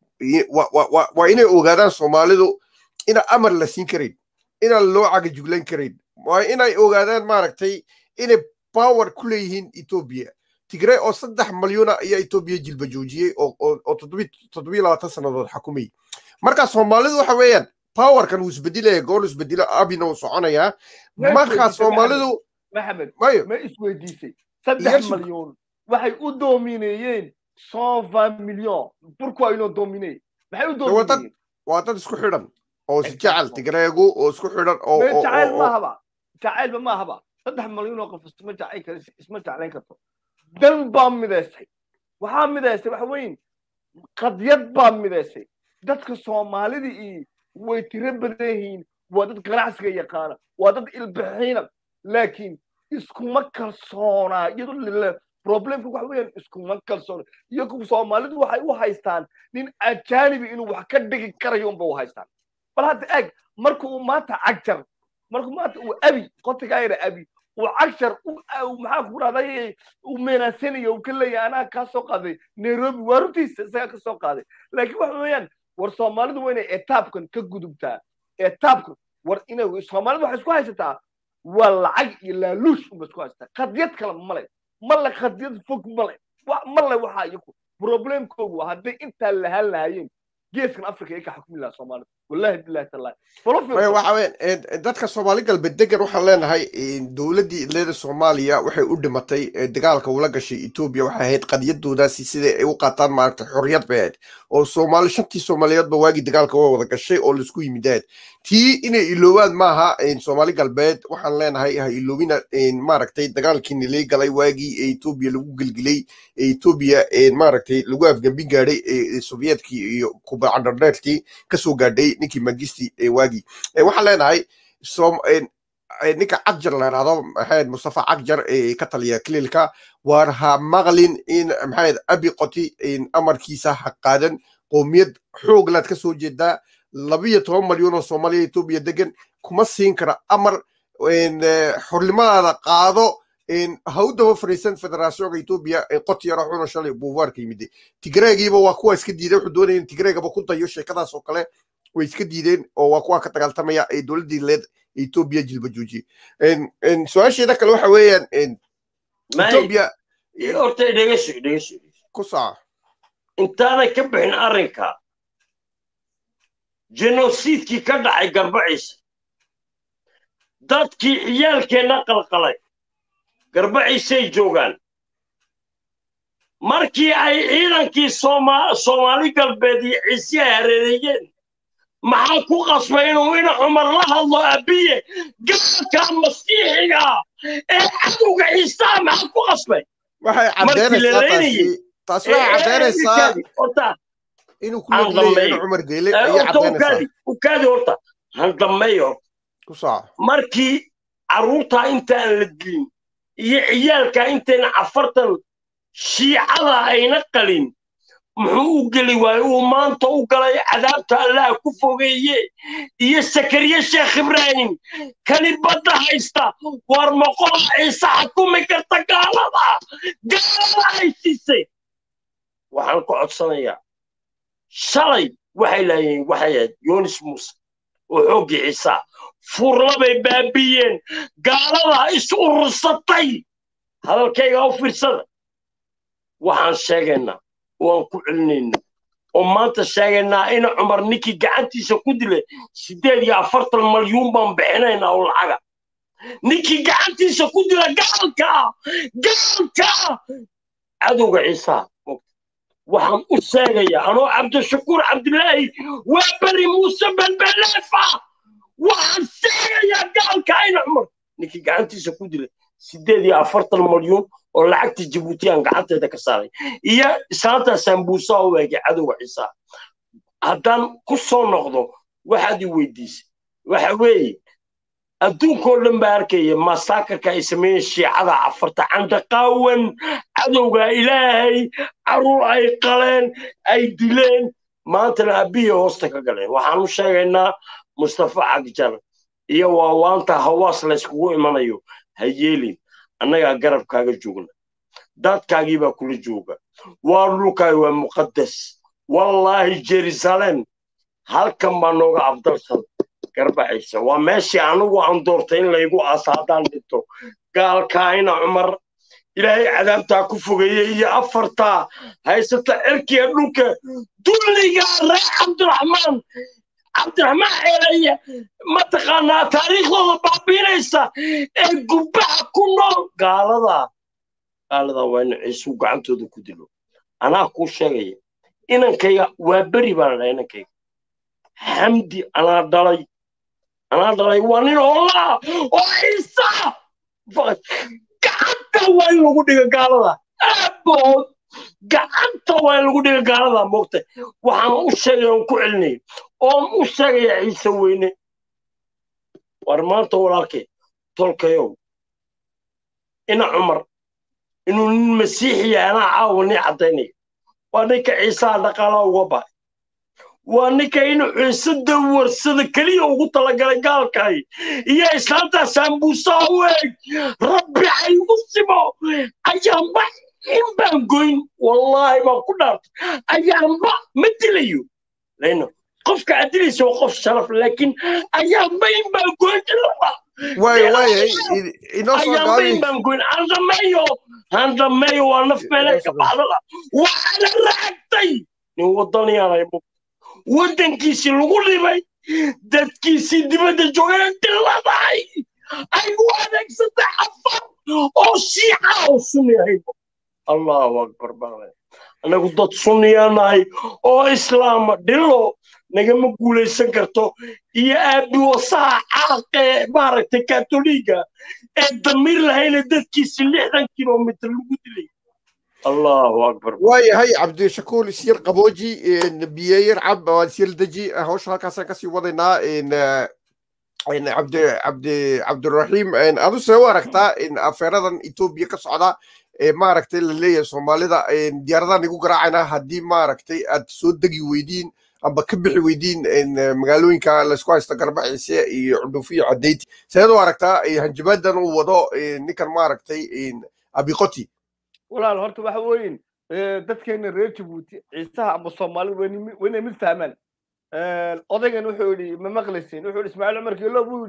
waa inay ogaadaan soomaalidu ina amar la siin karayn inaan loo cagajuglan karayn waa inay ogaadaan maaragtay inay power ku leeyihiin etoobiya tigray oo saddex malyuna ayaa etoobiya jilba joojiyey oo toddobiyo labaatan sannadood xakumayay marka soomaalidu waxa weeyaan powerkan wuu isbedelaya goor isbedelo abina wuu soconayaa marka soomaalidu maxamed mayo ma isweydiisay saddex malyan waxay u doomineeyeen cent vingt million pourquoi inoo dominee maxay u doomineyeen waa dad isku xidhan oo isjecel tigreegu oo isku xidhan oo jacayl maahaba jacaylba maahaba saddex malyan oo qof isma jacayl kar isma jeclayn karto dan baa midaysay waxaa midaysay waxa weyn qadyad baa midaysay dadka soomaalida iyo way tiro badan yihiin waa dad ganacsiga yaqaana waa dad ilbixiina laakiin iskuma kalsoonaa iyadoo problemka waxa weeyaan iskuma kalsoona iyagu soomaalidu waxay u haystaan nin ajaanibi inuu wax ka dhigi karayo unba u haystaan bal hadda eeg marka uu maanta cagjar markuu maanta uu abi qotigaa yara abi uu cagjar maxaa ku rahday uu meenaasanayo uu ka leeyahay anaa kaa soo qaaday nairobi waa runtiisa isagaa ka soo qaaday laakiin waxa weeyaan war soomaalidu waa inay etaabkan ka gudubtaa etaabkan war inay soomaalidu waxay isku haysataa waa lacag iyo laaluush unba isku haysataa qadiyad kale male male qadiyad fog male male waxaa iyaku problemkoogu hadday intaa lahaan lahaayeen geeskan africa ay ka xukumi lahaa soomaalida wallahi billahi tallahi waxa weyn dadka soomaali galbeed degan waxaan leenahay dowladdii idleeda soomaaliya waxay u dhimatay dagaalka ula gashay etoobiya waxay ahayd qadiyadoodaasi siday ay u qaataan maaragtay xorriyad bay ahayd oo soomaali shantii soomaaliyeedba waagii dagaalka waa wada gashay oo laisku yimid ahayd tii inay iloobaan maaha soomaali galbeed waxaan leenahay ha iloobina maaragtay dagaalkii nilay galay waagii ee etoobiya lagu gelgelay ee etoobiya maaragtay lagu afgambin gaadhay ee sovyetkii iyo kubacandardheertii kasoo gaadhay ninkii magisti waagii waxaan leenahay ninka cagjar la yidhahdo maxayd mustafa cagjar ee ka taliya kiliilka waar ha maqlin in maxayd abi qoti amarkiisa ha qaadan qoomiyad xooglaad ka soo jeedaa labiyo toban malyan oo soomaaliya etoobiya degan kuma siin kara amar xornimadaada qaado ha u daba fariisan federaasyoonka etoobiya qoti yaro xuno shalay buuvaarka yimid tigreegiiba waa kuwa iska diiday wuxuu doonaya in tigreegaba ku dayo sheekadaas oo kale way iska diideen oo waa kuwa ka dagaaltamaya ee dowladdii leed etoobiya jilba joojiye su-aasheeda kale waxa weeyaan etoobiya horta dhegeyso dhegeyso ku saaca intaanan ka bixin arrinka genosiidkii ka dhacay garbaciisa dadkii ciyaalkeenna qalqalay garbaciisay joogaan markii ay ciidankii soomaali galbeed iyo ciise ay hareereeyeen maxaa ku qasbay inuu ina cumar la hadlo abiye gaalka masiixiga ee cadowga ciisaa maxaa ku qasbay waxay caddeynaysaa taasi waxay caddeynaysaa inuu ku leeyahay in cumar geele ayay caddeynaysaa ukaadi horta handammeeyo horta ku saaca markii carruurtaa intaan la dilin iyo ciyaalkaa intayna afartan shiicada ayna qalin muxuu u geli waaye uu maanta u galay cadaabta allaha ku fogeeye iyo sakariye sheekh ibraahim kani badda haysta war moqola ciise xakumi karta gaalada gaalada ay siisay waxaan ku codsanayaa shalay waxay laayeen waxay ahayd yonis muuse oo xooggii ciisa furlabay baabiyeen gaalada is urursatay hadalkayga u fiirsada waxaan sheegaynaa waan ku celinaynaa oo maanta sheegaynaa in cumar ninkii gacantiisa ku dilay siddeed iyo afartan malyuun baan bixinaynaa oo lacaga ninkii gacantiisa ku dila gaalka gaalka cadowga ciisaa waxaan u sheegayaa anoo cabdishakuur cabdilaahi waa beri muuse belbeleefa waxaan sheegayaa gaalka ayna cumar ninkii gacantiisa ku dilay siddeed iyo afartan malyuun oo lacagtii jibuutiyaan gacanteeda ka saaray iyo islaanta sambuusaa u eegay cadowga ciisaa haddaan ku soo noqdo waxaad i weydiisay waxa weeye adduunkoo dhan baa arkaya masaakarka ay sameeyeen shiicada cafarta candaqaawan cadowga ilaahay caruur ay qaleen ay dileen maantana abiya hoosta ka galeen waxaan u sheegaynaa mustafa cagjar iyo waawaanta hawaas layskugu imanayo ha yeelin annagaa garabkaaga joogna dadkaagii baa kula jooga waa dhulkaaga waa muqaddas wallaahi jerusalem halkan baa nooga afdalsan garbaxaysa waa meeshii anigu aan doortay in laygu aasa haddaan dhinto gaalkaayna cumar ilaahay cadaabtaa ku fogeeye iyo afartaa haysata cirkiga dhulka dulliga reer cabdiraxmaan cabdiraxmaan ceelaya mataqaanaa taariikhdooda baabiinaysa ee gubbaha ku nool gaaladaa gaaladaa waa in ciisuu gacantooda ku dilo anaa kuu sheegaya inankayga waa beri baan dhahay inankayga xamdi anaa dhalay anaa dhalay waa nin hollaa oo ciisa gacanta waa in lagu dhiga gaalada aabood gacanta waa in lagu dhiga gaalada moogta waxaan u sheegaya on ku celinaya oon u sheegaya ciise weyne war maanta walaalkay tolkayow ina cumar inuu nin masiixiya anaa caawa nii caddaynaya waa ninka ciisaha dhaqaalaha uga bahay waa ninka inuu ciise dawarsada keliya ugu talagalay gaalkay iyo islaantaa saambuusaha u eeg rabbi haygu simo ayaanba in baan goyn wallaahi baan ku dhaartay ayaanba ma dilayo lano qofka aad dilaysa waa qof sharaf laakiin ayaanba in baan goyn waay waayay inoo soo ayaanba gaabi in baan goyn handameeyo handameeyo waa naf meelay ka baxdada waxaana raagtay nin wadaniyaanay waddankiisii lagu dhibay dadkiisii dibadda joogana dhilladay ay u adeegsatay afar oo shiica oo sunni ahayd allahu akbar bale anagu dad sunniyaa nahay oo islaama dhillo nagama guulaysan karto iyo aabi wasaha caaqee maaragtay katoliga ee damiir lahayna dadkiisi lixdan kilomitr lagu dilay allahu akbar waayahay cabdishakuur isyar qabooji biyeyar cab waa isyar deji hawsha halkaasaan kasii wadaynaa cabdi cabdi cabdiraxiim adu see u aragtaa afeeradan etoobiya ka socda ee maaragtay la leeyahay soomaalida diyaaradahan igu garaacayna haddii maaragtay aad soo degi weydiin amba ka bixi weydiin magaalooyinka laysku haysta garbaciise iyo cudhuuf iyo cadeyti seed u aragtaa hanjabaadan uu wado ninkan maaragtay abiqoti walaal horta waxa weyin dadkeena reer jabuuti ciisaha amba soomaalida waynay mid fahmaan odaygan wuxuu yidhi ma maqlaysin wuxuu yidhi ismaaciil cumar geelo buu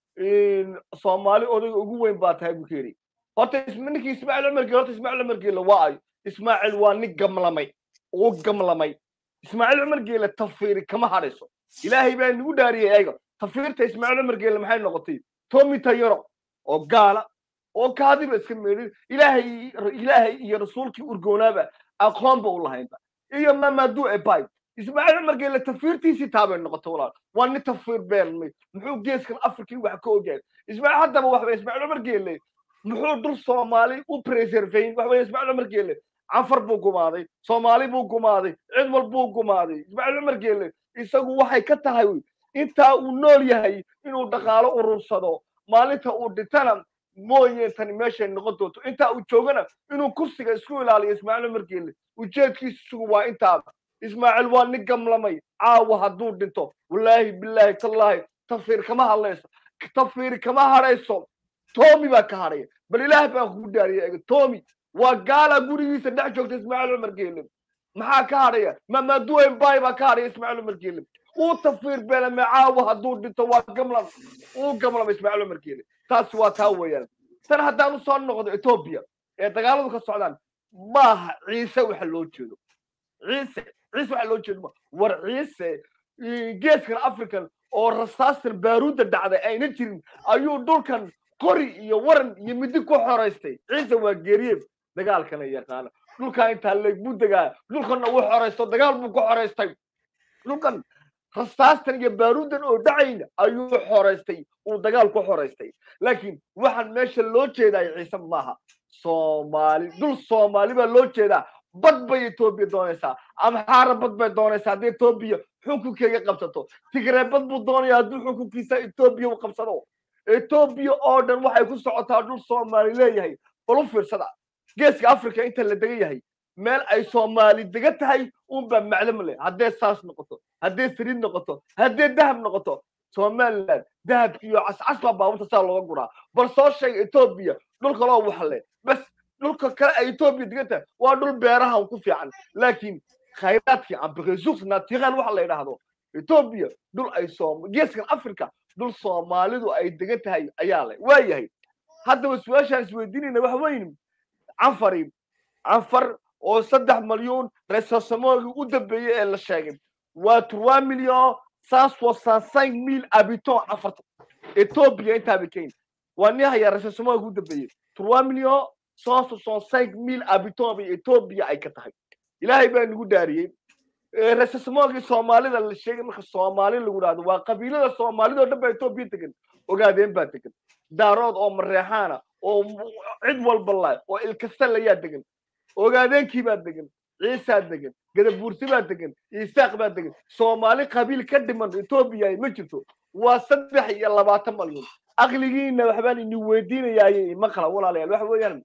yidhi soomaali odayga ugu weyn baa tahay buu ka yidhi horta ninkii ismaaciil cumar geelo horta ismaaciil cumar geelo waa ayo ismaaciil waa nin gamlamay uu gamlamay ismaaciil cumar geele tafiiri kama hadhayso ilaahay baa nagu dhaariyay ayaga tafiirta ismaaciil cumar geele maxay noqotay tomi tayaro oo gaala oo kaadiba iska meedhin ilaahay ilaahay iyo rasuulkii urgoonaaba aqoonba u lahaynba iyo mamadu ebay ismaaciil cumar geele tafiirtiisii taabay noqotay walaal waa nin tafiir beelmay muxuu geeskan afrikii wax ka ogaay ismaaciil haddaba waxba ismaaciil cumar geele muxuu dul soomaali u preservayn waxa weye ismaaciil cumar geele canfar buu gumaaday soomaali buu gumaaday cid wal buu gumaaday ismaaciil cumar geele isagu waxay ka tahay intaa uu nool yahay inuu dhaqaalo urursado maalinta uu dhintana mooye tani meeshay noqon doonto intaa uu joogana inuu kursiga isku ilaaliyo ismaaciil cumar geele ujeedkiisu isugu waa intaaba ismaaciil waa nin gamlamay caawa hadduu dhinto wallaahi bilaahi tallaahi tafiir kama hadlayso tafiir kama hadhayso tomi baa ka hadhaya bal ilaah baan kugu dhaariyay ega tomi waa gaala gurigiisa dhex joogta ismaaciil cumar geele maxaa ka hadhaya mamaduwen bay baa ka hadhaya ismaaciil cumar geele uu tafiir beelame caawa hadduu dhinto waa gamlam uu gamlama ismaaciil cumar geele taasi waa taa weeyaan tan haddaan usoo noqdo etoobiya ee dagaaladu ka socdaan maaha ciise waxa loo jeedo ciise ciise waxa loo jeedo war ciise geeskan african oo rasaastan baaruudda dhacday ayna jirin ayuu dhulkan qori iyo waran iyo midi ku xoraystay ciise waa geeriye dagaalkana yaqaana dhulkaa intaa leeg buu degaa dhulkanna wuu xoraysto dagaal buu ku xoraystay dhulkan rasaastan iyo baaruuddan oo dhacayna ayuu xoraystay uu dagaal ku xoraystay laakiin waxaan meesha loo jeedaa ciise maaha soomaali dhul soomaali baa loo jeedaa bad bay etoobiya doonaysaa amxaara bad bay doonaysaa haddii etoobiya xukunkeega qabsato tigree bad buu doonaya hadduu xukunkiisa etoobiya u qabsado etoobiya oo dhan waxay ku socotaa dhul soomaali leeyahay bal u fiirsada geeska africa inta la degan yahay meel ay soomaali dega tahay unbaa maclum leh haddee saas noqoto haddee saliid noqoto haddee dahab noqoto somaliland dahabki iyo cascas baa baabuurta saa looga guraa bal soo sheega etoobiya dhul kaloo wax leh bas dhulka kale ay etoobiya degan tahay waa dhul beerahan ku fiican laakiin khayraadkii ambiqisuks natiiqan waxa la yidhaahdo etoobiya dhul ay soom geeskan africa dhul soomaalidu ay degan tahay ayaa leh waa yahay haddaba su-aashaan isweydiinayna waxa weyn canfari canfar oo saddex malyuun resosamogii u dambeeyey ee la sheegay waa trois million cent soixante cinq mille habitants canfarta etoobiya intaaba keyn waa nin hayaa resosamogii u dambeeyey trois million cent soixante cinq mille habitants bay etoobiya ay ka tahay ilaahay baa nagu dhaariyey resosamogii soomaalida la sheegay marka soomaali lagu dhahdo waa qabiilada soomaalida oo dhan baa etoobiya degan ogaadeen baa degan daarood oo mareexaana oo cid walba laay oo ilkasta layaa degan ogaadeenkii baa degan ciisaa degan gadabuursi baa degan isaaq baa degan soomaali qabiil ka dhiman etoobiya ma jirto waa saddex iyo labaatan malyuun aqligiina waxbaan ini weydiinayaaye maqla walaalayaal waxa weeyaan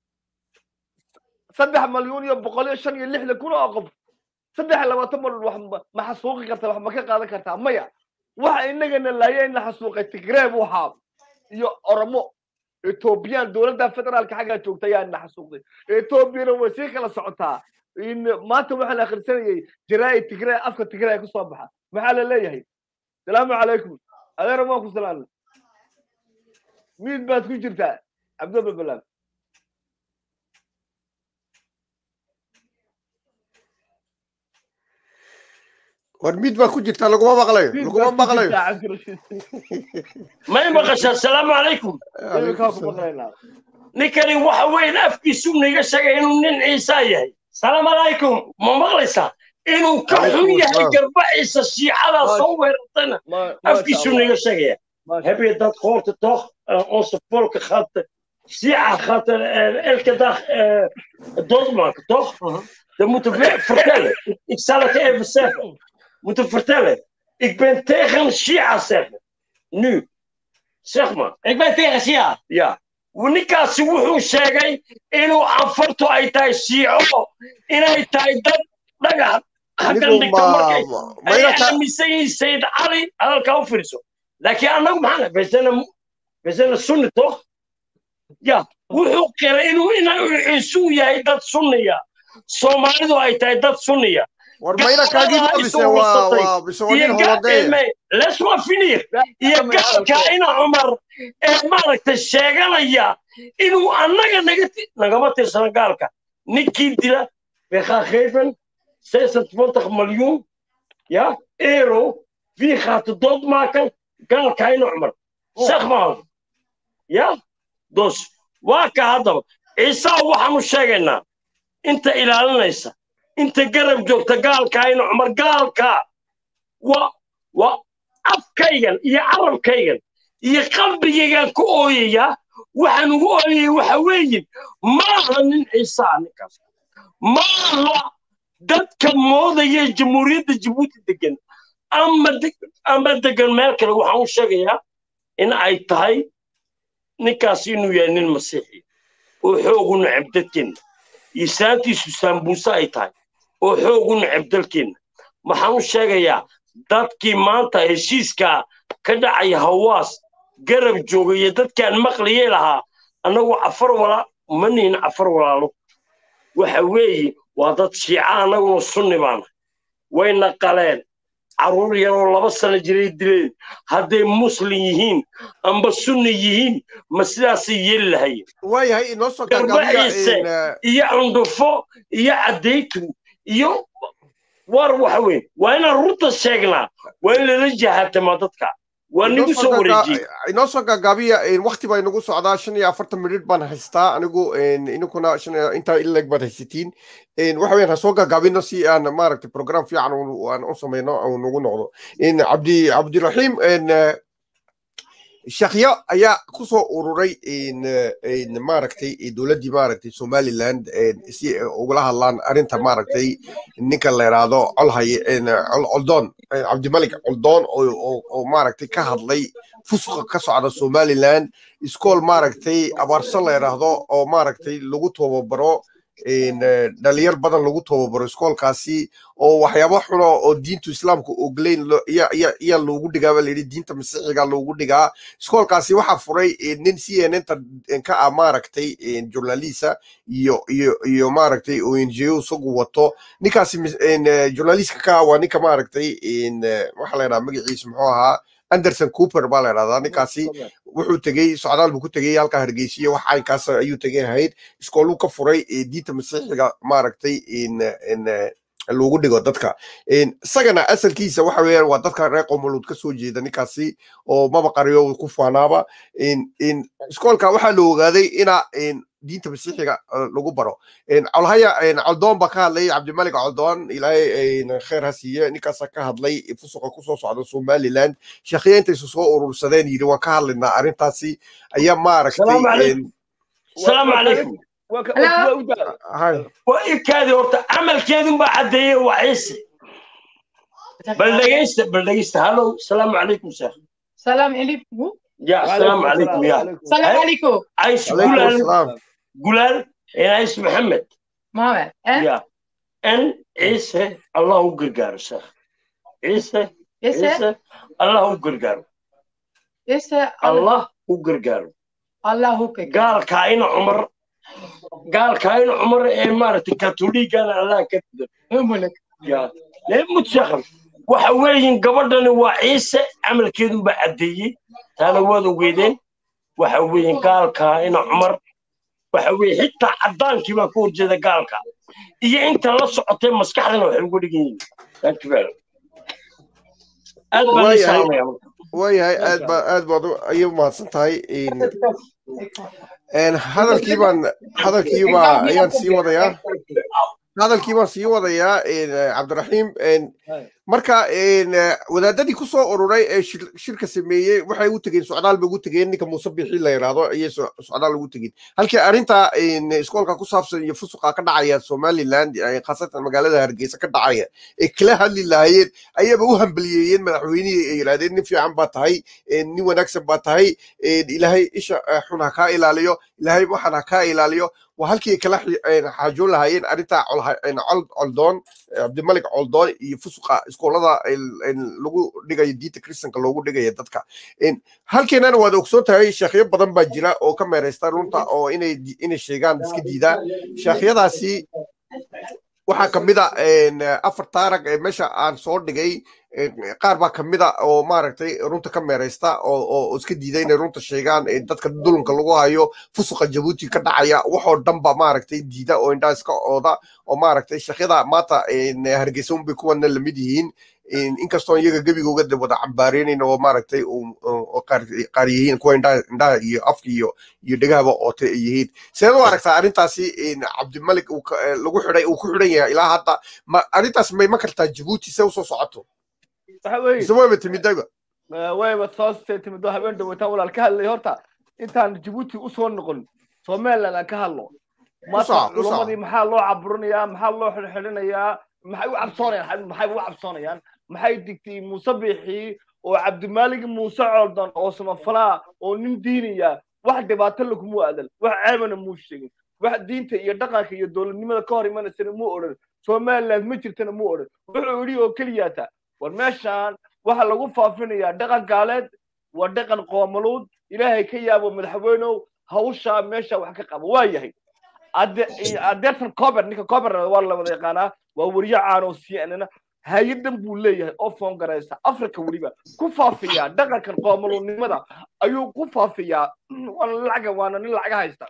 saddex malyuun iyo boqol iyo shan iyo lixdan kun oo qof saddex iyo labaatan malyuun wax ma xasuuqi kartaa wax ma ka qaadan kartaa maya waxa inagana laaya in la xasuuqay tigreeb waxaa iyo oromo etoobiyaan dowladda federaalka xaggaa joogta ayaa na xasuuqday etoobiyana way sii kala socotaa maanta waxaan akhrisanayay jaraa'id tigray afka tigray ka soo baxa maxaa la leeyahay salaamu calaykum adeer waan ku salaamna miid baad ku jirtaa cabdulba balaam war mid baa ku jirta laguma maqlayo laguma maqlayo may maqashaa asalaamu calaykum ninkani waxa weyn afkiisu niga sheegay inuu nin ciisaa yahay salaamu calaykum ma maqlaysaa inuu ka xun yahay garba ciisa shiicada soo weerartayna afkiisu niga sheegaya heb je dat gehoord toch onze volken gaat shiica gaat elke dag doodmaken toch dat moeten we vertellen ik zal het even zeggen moeten vertellen ik ben tegen shiica zeggen nu zeg maar ik ben tegen shiica ja ninkaasi wuxuu sheegay inuu anfartu ay tahay shiico inay tahay dad dhagax hakan dhigta markay ay aaminsan yihiin sayid cali hadalkaa u fiirso laakiin annagu maxaa besana besana sunni toch ya wuxuu qiray inuu inuu ciisu yahay dad sunniya soomaalidu ay tahay dad sunniya war mayna kaagii mise waa waa mise waa nin holadee lesma finir iyo gaalka ina cumar ee maaragtay sheeganaya inuu annaga naga nagama tirsano gaalka ninkii dila bekhageven zesentwintig miljoen ja euro wie gaat de dood maken gaalka ina cumar zeg maar ja dus waa ka haddaba ciisaa waxaanu sheegaynaa inta ilaalinaysa inta garab joogta gaalka ina cumar gaalka waa waa afkaygan iyo carabkaygan iyo qalbigaygan ku ooyayaa waxaan ugu ooyaya waxa weeye maaha nin ciisaa ninkaas maaha dadka moodaya jamhuuriyadda jabuuti degan ama ama degan meel kale waxaan u sheegayaa in ay tahay ninkaas inuu yahay nin masiixi oo xoog u necab dadkeenna iyo saantiisu saambuuse ay tahay oo xoog u necab dalkeenna waxaan u sheegayaa dadkii maanta heshiiskaa ka dhacaya hawaas garab joogaya dadkaan maqliyay lahaa annagu cafar wala ma nihin cafar walaalo waxa weeye waa dad shiica annaguna sunni baana wayna qaleen carruur yaroo laba sano jiray dileen hadday muslim yihiin amba sunni yihiin ma sidaasay yeeli lahayeen waayahay inoo soo garba ciise iyo cundhufo iyo caddaytu iyo war waxa weyn waa inaan runta sheegnaa waa in lala jahaatamaa dadka waa nagu soo wareejiyey inoo soo gaagaabiya wakti baa inagu socdaa shan iyo afartan minut baan haystaa anigu ininkuna intaa ileg baad haysatiin waxa weyan ha soo gaagaabino si aan maaragtay program fiican aan u samayno uu nagu noqdo cabdi cabdiraxiim shakya ayaa ku soo ururay maaragtay dowladdii maaragtay somaliland si ugala hadlaan arrinta maaragtay ninka la yidhaahdo colhaye coldoon cabdimalik coldoon oo maaragtay ka hadlay fusuqa ka socda somaliland iskool maaragtay abaarso la yidhaahdo oo maaragtay lagu tababaro dhalinyar badan lagu tababaro iskoolkaasi oo waxyaabo xuno oo diintu islaamka ogleyn ayaa loogu dhigaa baa layidhi diinta masiixiga loogu dhigaa iskoolkaasi waxaa furay nin c n nta ka ah maaragtay journalista iyo iyo iyo maaragtay o n g o isagu wato ninkaasi journalistka ka ah waa ninka maaragtay waxaa la yidhaha magaciisa muxuu ahaa anderson cooper baa la yidhahdaa ninkaasi wuxuu tegey socdaal buu ku tegey halka hargeysiya wax caynkaas ayuu tegey ahayd iskooluu ka furay diinta masiixiga maaragtay loogu dhigo dadka isagana asalkiisa waxa weeyaan waa dadka reer qomoluud ka soo jeeda ninkaasi oo maba qariyo ku faanaaba iskoolka waxaa la ogaaday ina diinta masiixiga lagu baro colhaya coldoon baa ka hadlay cabdimalik coldoon ilaahay kheer ha siiye ninkaasa ka hadlay fusuqa kusoo socda somaliland sheekhiya intaysu soo urursadeen yidhi waan ka hadlaynaa arrintaasi ayaa maaragtay السلام عليكم وإبكادي هورتا عمل كذا بعديه وعيسى بلغيست بلغيست هلو السلام عليكم شيخ السلام عليكم يا السلام عليكم يا السلام عليكم عايش عليكم قولان السلام قولان يا عايش محمد محمد ها يا ان عيسى الله قرقار شيخ عيسى يسا عيسى الله قرقار يسا الله قرقار الله كبير قال كاين عمر قال كاين عمر إيه مارتي كاثوليك انا الله كتب أملك يا ليه متشخر waxa weeyin gabadhani waa ciise camalkeedu ba caddeeyey taana waad ogeydeen waxa weeyin gaalka ina cumar waxa weeye xitaa caddaankii baa ka horjeeda gaalka iyo inta la socotay maskaxdana waxay ugu dhigan yihiin Thank you very much. aad baan waayahay isaamaya waayahay aad baa aad baad u- ayay umahadsan tahay Een, een, hadalkii baan hadalkii baa ayaan sii wadayaa hadalkii baan sii wadayaa een, eh, cabdiraxiim een, marka een, eh, wadaadadii ku soo ururay ee shir- shirka sameeyey waxay u tegeen socdaal bay ugu tegeen ninka muuse bixi la yidhaahdo ayay so- socdaal ugu tegeen halkii arrinta een, iskoolka ku saabsan iyo fusuqa ka dhacaya somaliland eh, khaasatan magaalada hargeysa ka dhacaya ee kala hadli lahaayeen ayaba u hambaliyeeyeen madaxweynihii ay yidhahdeen nin fiican baa tahay een, nin wanaagsan baa tahay een, ilaahay isha eh, xun ha kaa ilaaliyo ilaahay waxan ha kaa ilaaliyo waa halkii ay kala xi- een, xaajoon lahaayeen arrinta colha- een, col- coldoon eh, cabdimalik coldoon iyo fusuqa iskoolada een- een lagu dhigayo diinta kristanka loogu dhigayo dadka Een, halkeenana waad ogsoon tahay sheekhyo badan baa jira oo ka meereysta runta oo inay di- inay sheegaan iska diidaa sheekhyadaasi waxaa kamid a een, afar taarag ee meesha aan soo dhigay een, qaar baa kamid a oo maaragtay runta ka meereysta oo oo- oo iska diida inay runta sheegaan ee dadka dulunka lagu hayo fusuqa jabuuti ka dhacaya waxoo dhan ba maaragtay diida oo indhaha iska ooda oo maaragtay sheekhyada maanta een, hargeysa unbay kuwana lamid yihiin Een, inkastoo iyaga gebigooga de wada cambaareynayna oo maaragtay uu- oo oo qaar qaar yihiin kuwa indhaha indhaha iyo afka iyo iyo dhegahaba oote ay yihiin seed u aragtaa arrintaasi een, cabdimalik uu ka- eh, lagu xidhay uu ku xidhan yahay ilaa hadda ma arrintaas may ma kartaa jabuuti se usoo socoto waxa weeye mise wayba timidayba wayba soo timidoo habeen dhaweytaan walaal ka hadlay horta intaan jabuuti usoo noqon somaliland aan ka hadlo maanta Usaa, usaa. culamadii maxaa loo caburinayaa maxaa loo xidhxidhinayaa maxay u cabsoonayaan maxay u cabsoonayaan maxay digtay muuse biixii oo cabdimaalig muuse coldon oo samafalaa oo nin diinaya wax dhibaato laguma aadan wax ceebana muu sheegin wax diinta iyo dhaqanka iyo dowladnimada ka hor imanaysana muu odhan somaliland ma jirtana muu odhan wuxuu yidhi oo keliyaata war meeshaan waxa lagu faafinayaa dhaqan gaaleed waa dhaqan qoomaluud ilaahay ka yaabo madaxweynow hawshaa meesha wax ka qabo waa yahay adeertan cober ninka cober waa la wada yaqaanaa waa weriye caan oo cnn hay-adan buu leeyahay oo foon garaysa africa weliba ku faafiyaa dhaqankan qoomaluudnimada ayuu ku faafiyaa waana lacaga waana nin lacaga haysta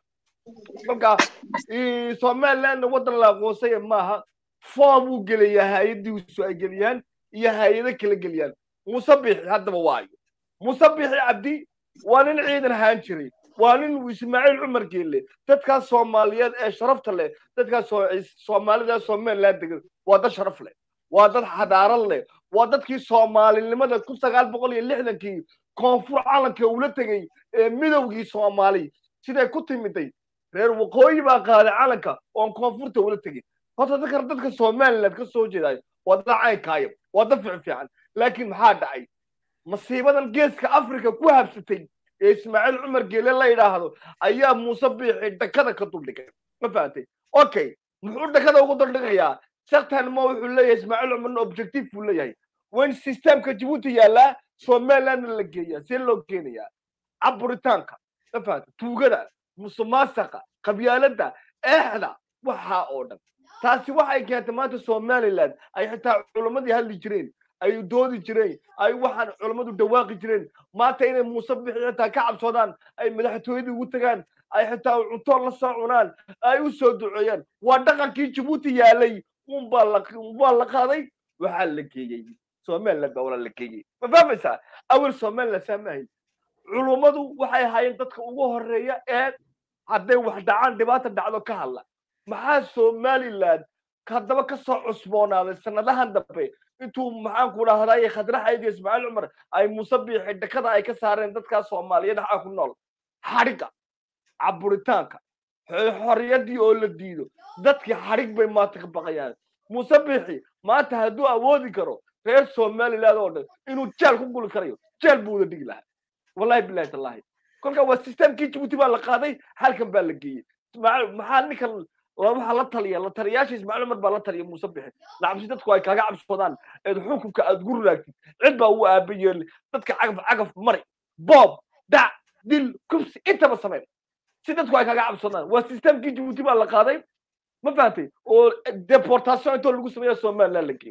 marka somalilandna waddan la aqoonsaya maaha foom buu gelayaa hay-adiisu ay geliyaan iyo hay-ado kala geliyaan muuse bixi haddaba waayo muuse bixi cabdi waa nin ciidan ahaan jiray waa nin ismaaciil cumar geelle dadkaas soomaaliyeed ee sharafta leh dadkaas soomaalida somaliland degan waa dad sharaf leh waa dad xadaarad leh waa dadkii soomaalinimada kun sagaal boqol iyo lixdankii koonfur calanka ula tegey ee midowgii soomaali siday ku timiday reer waqooyi baa qaaday calanka oon koonfurta ula tegin horta dadka dadka somaliland ka soo jeedayo waa dad caynkaayo waa dad fiican fiican laakiin maxaa dhacay masiibadan geeska africa ku habsatay ee ismaaciil cumar geele la yidhaahdo ayaa muuse biixi dhakada ka duldhigay ma fahamtay okay muxuu dhakada ugu duldhigayaa shaktan ma wuxuu leeyahay ismaaciil cumarna objective buu leeyahay wayn systemka jabuuti yaallaa somalilandna la geeyaa see loo geenayaa caburitaanka ma fahamtay tuugada musuqmaasuqa qabyaaladda eexda waxaa oo dhan taasi waxay keentay maanta somaliland ay xitaa culammadii hadli jireen ay doodi jireen ay waxaan culammadu dhawaaqi jireen maanta inay muuse bixi xitaa ka cabsoodaan ay madaxtooyadii ugu tagaan ay xitaa cunto la soo cunaan ay u soo duceeyaan waa dhaqankii jabuuti yaalay unbaa la unbaa la qaaday waxaa la geeyey somaliland baa walaa la geeyey ma fahmaysaa awel somaliland saamahayn culummadu waxay ahaayeen dadka ugu horeeya ee hadday wax dhacaan dhibaata dhacdo ka hadla maxaa somaliland haddaba ka soo cusboonaaday sanadahan dambe intuu maxaanku dhahdaye khadraxayd iyo ismaaciil cumar ay muuse biixi dhakada ay ka saareen dadkaas soomaaliyeed waxaa ku nool xadhigga caburitaanka xorriyaddii oo la diido dadkii xadhig bay maanta ka baqayaan muuse biixi maanta hadduu awoodi karo reer somaliland oo dhan inuu jeel ku guli karayo jeel buu wada dhigi lahaa wallahi bilahi tallahi kolka waa systemkii jabuuti baa la qaaday halkan baa la geeyey maxaa ninkan waxaa la taliya la taliyaasha ismaaciil cumar baa la taliya muuse bixi lacabsi dadku ay kaaga cabsoodaan eed xukunka aad gu raagtid cid baa ugu aaba yeeli dadka cagaf cagaf mari boob dac dil kubsi intaba sameyn si dadku ay kaaga cabsoodaan waa systemkii jabuuti baa la qaaday ma fahamtay oo deportation intoo lagu sameeya somaliland la geeyo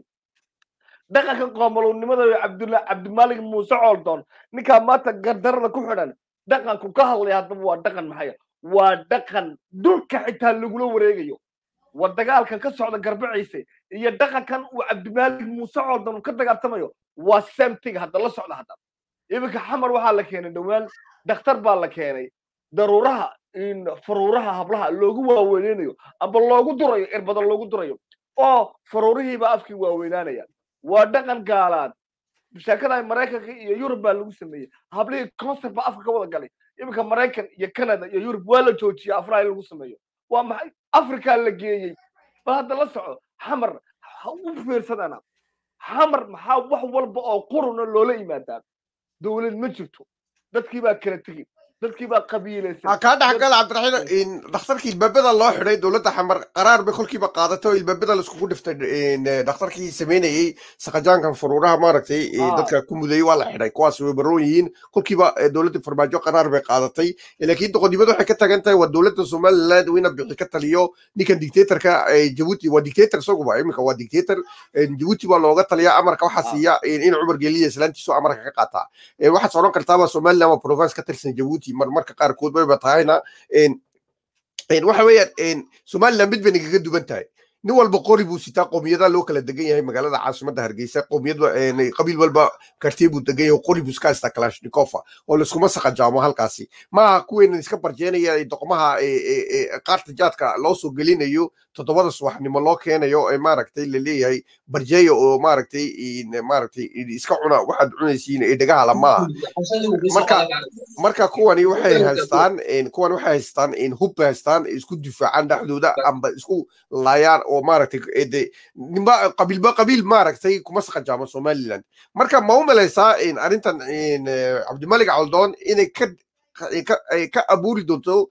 dhaqanka qoomalownimada cabdulla cabdimaalig muuse cooldoon ninkaa maanta gardarada ku xidhan dhaqanku ka hadlaya haddaba waa dhaqan maxaya waa dhaqan dhulka xitaa lagula wareegayo war dagaalkan ka socda garbaciise iyo dhaqankan uu cabdimaalig muuse coordan uu ka dagaaltamayo waa samting hadda la socda hadda iminka xamar waxaa la keenay dhowaan dhakhtar baa la keenay daruuraha faruuraha hablaha loogu waaweyneynayo amba loogu durayo irbada loogu durayo oo faruurihiiba afkii waaweynaanaya waa dhaqan gaalaad sheekada maraykanka iyo yurub baa lagu sameeyey hablihii concert baa afka ka wada galay iminka maraykan iyo canada iyo yurub waa la joojiyey afraha in lagu sameeyo waa maxay africa la geeyey bal hadda la soco xamar ha u fiirsadana xamar maxaa wax walba oo quruna loola yimaadaa dowlad ma jirto dadkii baa kala tegey dadkii baa qabiilaysan kaa dhexgal cabdiraxiin dhakhtarkii ilbaabada loo xidhay dowladda xamar qaraar bay kolkiiba qaadatay oo ilbaabada laiskugu dhiftay dhakhtarkii sameynayey saqajaankan furuuraha maaragtay dadka ku mudayey waa la xidhay kuwaas way baroon yihiin kolkiiba dowladda farmaajo qaraar bay qaadatay laakiin doqonnimadu waxay ka tagan tahay waa dowladda somaliland wina bixi ka taliyo ninkan dictatorka jabuuti waa dictator isaguba iminka waa dictator jabuuti baa looga taliya amarka waxaa siiya in cumar geliya islaantiisu amarka ka qaataa waxaad odhan kartaaba somaliland waa province ka tirsan jabuuti marmarka qaarkood bayba tahayna waxa weeyaan somaliland mid bay nagaga duwan tahay nin walba qori buu sitaa qoomiyada loo kala degan yahay magaalada caasimadda hargeysa qoomiyad qabiil walba kartee buu degan yahay qori buu iska haystaa kalashnikova oo laiskuma saqajaamo halkaasi maaha kuweynan iska barjeenaya doqmaha qaarta jaadka loo soo gelinayo toddobada subaxnimo loo keenayo ee maaragtay laleeyahay barjeeya oo maaragtay maaragtay iska cuna waxaad cunaysiin ee dhagahala maaha marka marka kuwani waxay haystaan kuwani waxay haystaan hub bay haystaan isku difaacaan dhexdooda amba isku laayaan oo maaragtay de nimba qabiilba qabiil maaragtay kuma saqajaamo somaliland marka ma u malaysaa arrintan cabdimalik caldoon inay ka ka abuuri doonto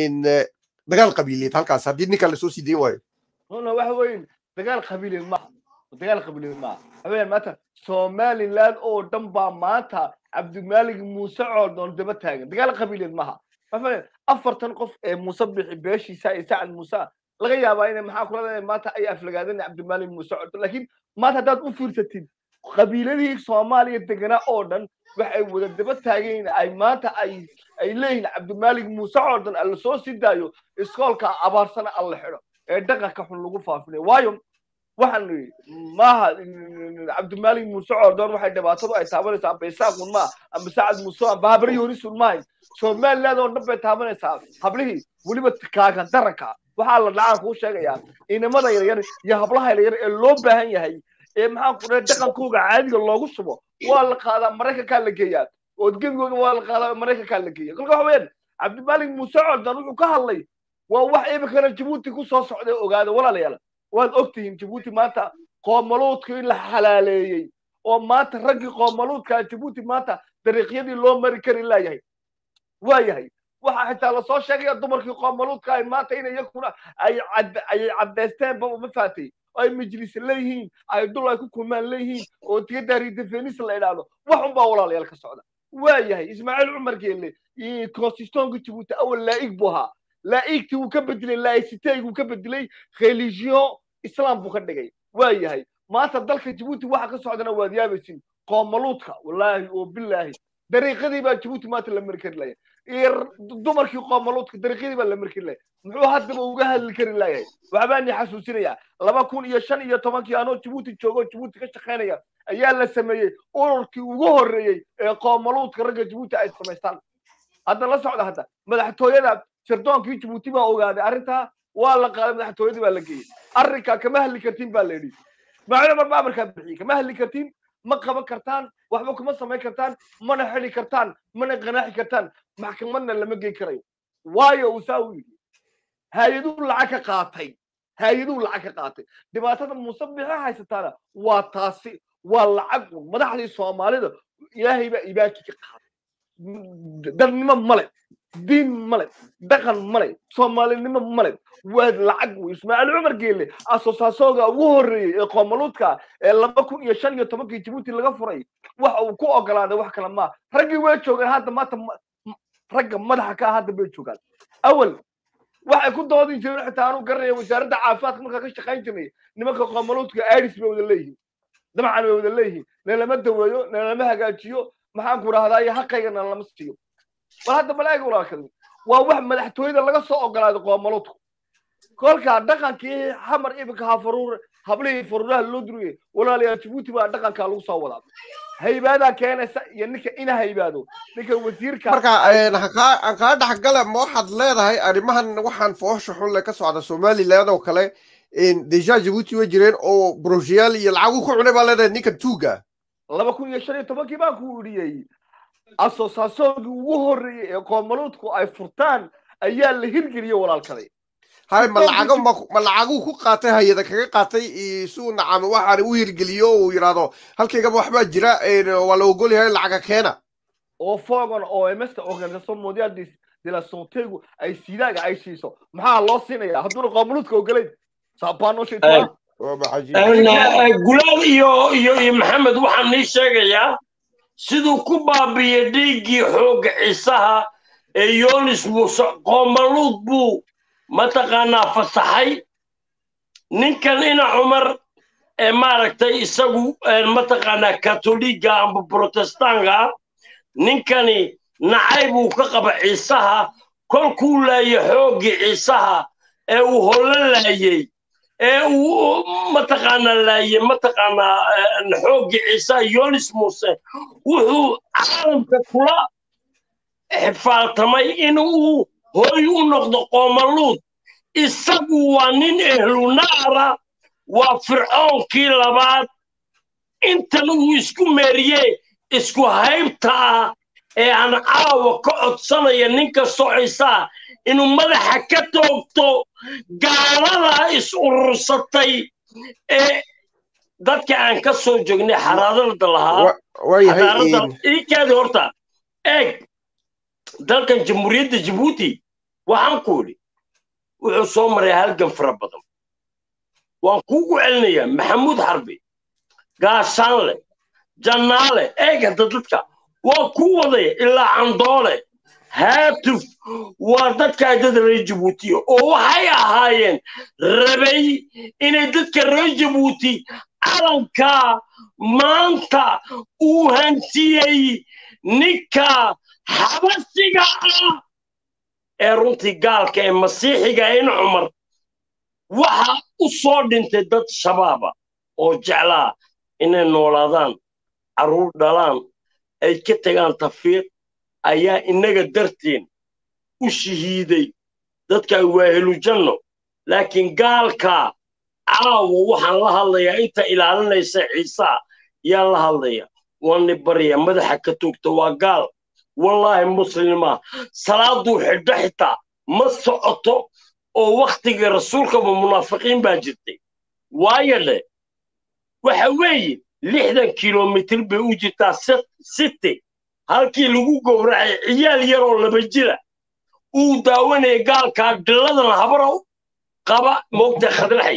dagaal qabiileed halkaas haddii ninkan lasoo sii dayn waayo runa waxa weyn dagaal qabiileed maaha dagaal qabiileed maaha waxa weeyaan maanta somaliland oo dhan baa maanta cabdimaalig muuse coordoon daba taagan dagaal qabiileed maaha waxa weeyaan afartan qof ee muuse bixi beeshiisa ee sacad muuse laga yaabaa inay maxaa kula maanta ay aflagaadeen cabdimaalig muuse coordoon laakiin maanta haddaad u fiirsatid qabiiladihii soomaaliya deganaa oo dhan waxay wada daba taageen ay maanta ay ay leeyihiin cabdimaalig muuse coordan alla soo sii daayo iskoolka abaarsana alla xidho ee dhaqanka xun lagu faafinayo waayo waxaan maaha cabdimaalig muuse coordan waxay dhibaatadu ay taabanaysaa amba isaaqun maa amba sacad muuse amba habari yorisun maahay somaliland oo dhan bay taabanaysaa hablihii weliba kaagan daranka waxaa la dhacaan kuu sheegayaa inamada yaryar iyo hablaha yaryar ee loo baahan yahay ee maxaa ku dhahay dhaqankooga caadiga loogu shubo waa la qaadaa maraykankaa la geeyaa oodgebigooga waa la qaadaa maraykankaa la geeya kolka waxa weeyaan cabdimaalig muuse coldan wuxuu ka hadlay waa wax iminkana jabuuti ku soo socday ogaada walaalayaal waad ogtihiin jabuuti maanta qoomaluudka in la xalaaleeyey oo maanta raggii qoomaluudka jabuuti maanta dariiqyadii loo mari kari laayahay waa yahay waxaa xitaa lasoo sheegaya dumarkii qoomaluudka ay maanta in iyakuna ay ayay caddaysteenba uma faatay ay majlis leeyihiin ay dul ay ku kulmaan leeyihiin oo tiyadaari defenis la idhaahdo wax unbaa walaalayaal ka socda waa yahay ismaaciil cumar geelle constitutionka jabuuti awal laa'ig buu ahaa laa'igtii wuu ka bedelay laa'isiteyg wuu ka bedelay religion islam buu ka dhigay waa yahay maanta dalka jabuuti waxa ka socdana waad yaabaysin qoomaluudka wallaahi oo bilaahi dariiqadii baa jabuuti maanta la mari kari laya dumarkii qoomaluudka dariiqyadii baa la mari kari laya muxuu haddaba uga hadli kari layahay waxbaan ni xasuusinayaa laba kun iyo shan iyo tobankii anoo jabuuti joogo jabuuti ka shaqaynaya ayaa la sameeyey ururkii ugu horreeyey ee qoomaluudka ragga jabuuti ay samaystaan hadda la socda hadda madaxtooyada sirdoonkii jabuuti baa ogaaday arrintaa waa la qaaday madaxtooyadii baa la geeyey arrinkaa kama hadli kartiin baa la yidhi ismaaciil cumar baa amarkaa bixiyey kama hadli kartiin ma qaban kartaan waxba kuma samayn kartaan mana xidi kartaan mana qanaaxi kartaan maxkamadna lama gey karayo waayo uu saa u yidhi hay-aduu lacag ka qaatay hay-aduu lacag ka qaatay dhibaatada muuse bixi haysataana waa taasi waa lacag madaxdii soomaalida ilaahay baa ibaaki ka qaaday dadnimo male diin male dhaqan male soomaalinimo male waa lacag wey ismaaciil cumar geelle asosaasooga ugu horreeyey ee qoomaluudka ee laba kun iyo shan iyo tobankii jabuuti laga furay waxa uu ku ogolaaday wax kale maa raggii way joogaan hadda maanta ragga madaxa ka hadda bay joogaan awal waxay ku doodin jireen xitaa anuu garanaya wasaaradda caafimaadka markaa ka shaqayn jirnay nimanka qoomaluudka airis bay wada leeyihiin dabcan bay wada leeyihiin nalama daweeyo nalama hagaajiyo maxaan ku rahdaa iyo xaqayga nalama siiyo bal hadda malaa'iga walaalkadi waa wax madaxtooyada laga soo ogolaaday qoomaluudku kolkaa dhaqankii xamar iminka ha faruur hablihii faruuraha loo duriyey walaalayaal jabuuti baa dhaqankaa lagu soo wadaa haybaadaa keenaysa iyo ninka ina haybaado ninka wasiirka marka een, ha kaa- aan kaa dhexgala ma waxaad leedahay arrimahan waxaan foosha xunle ka socda somaliland oo kale een, deja jabuuti way jireen oo broshiyaal iyo lacag uu ku cunay baa leedahay ninkan tuuga laba kun iyo shan iyo tobankii baan ku idhiyey asoosaasoonkii ugu horreeyey ee qoomaluudku ay furtaan ayaa la hirgeliyey walaalkaday hay ma lacago ma ma lacaguu ku qaatay hay-ada kaga qaatay iyo si uu nacamo waxaan u hirgeliyo oo uu yidhaahdo halkaygaba waxbaa jira een, waa la ogol yahay lacaga keena oo fogon oo msta organisation mondial de de la santegu ay sidaaga ay siiso maxaa loo siinaya hadduuna qoomaluudka ogolayn saabaanoo shaytaa waa maxajiib Een, eh, gulaal iyo iyo iyo maxamed waxaan nii sheegayaa siduu ku baabiiyey dhiiggii xoogga ciisaha ee yoonis muuse qoomaluud buu mataqaanaa fasaxay ninkan ina cumar ee maaragtay isagu een, mataqaanaa katoliga amba protestaanka ninkani nacay buu ka qaba ciisaha kolkuu laayay xooggii ciisaha ee uu holo laayey ee uu mataqaanaa laayey mataqaanaa een, xooggii ciisaha yoonis muuse wuxuu caalamka kula xifaaltamay in uu hoy u noqdo qoomaluud isagu waa nin ehlunaara waa fircoonkii labaad intan uu isku meeriye isku haybta ah ee aan caawa ka codsanaya nin kastoo ciisaa inuu madaxa ka toogto gaalada is urursatay ee dadka aan ka soo joognay xaraadada lahaa Wa- waayahay xadaarada een, iikaadi horta eeg dalkan jamhuuriyadda jabuuti waxaan ku idhi wuxuu soo maray halgan fara badan waan kuugu celinayaa maxamuud xarbi gaashaanle jannaale eeg hadda dadka waa ku wadaya ilaa candoole haatuf waa dadkaa dad reer jabuutiya oo waxay ahaayeen rabay inay dadka reer jabuuti calankaa maanta uu hantiyey ninka xabasiga ah ee runtii gaalka ee masiixiga in cumar waxa u soo dhintay dad shabaaba oo jeclaa inay noolaadaan carruur dhalaan ay ka tagaan tafiiq ayaa innaga darteen u shahiiday dadka waahelu janno laakiin gaalka caawa waxaan la hadlayaa inta ilaalinaysa ciisaa yaan la hadlaya waani barya madaxa ka toogta waa gaal wallaahi muslima salaaduu xidho xitaa ma socoto oo wakhtigii rasuulkaba munaafiqiin baa jirtay waayo dhe waxa weeye lixdan kilomitir bay u jirtaa city halkii lagu gowracay ciyaal yaroo laba jira uu daawanaya gaalkaa dhilladan habarow qaba moogta khadlaxay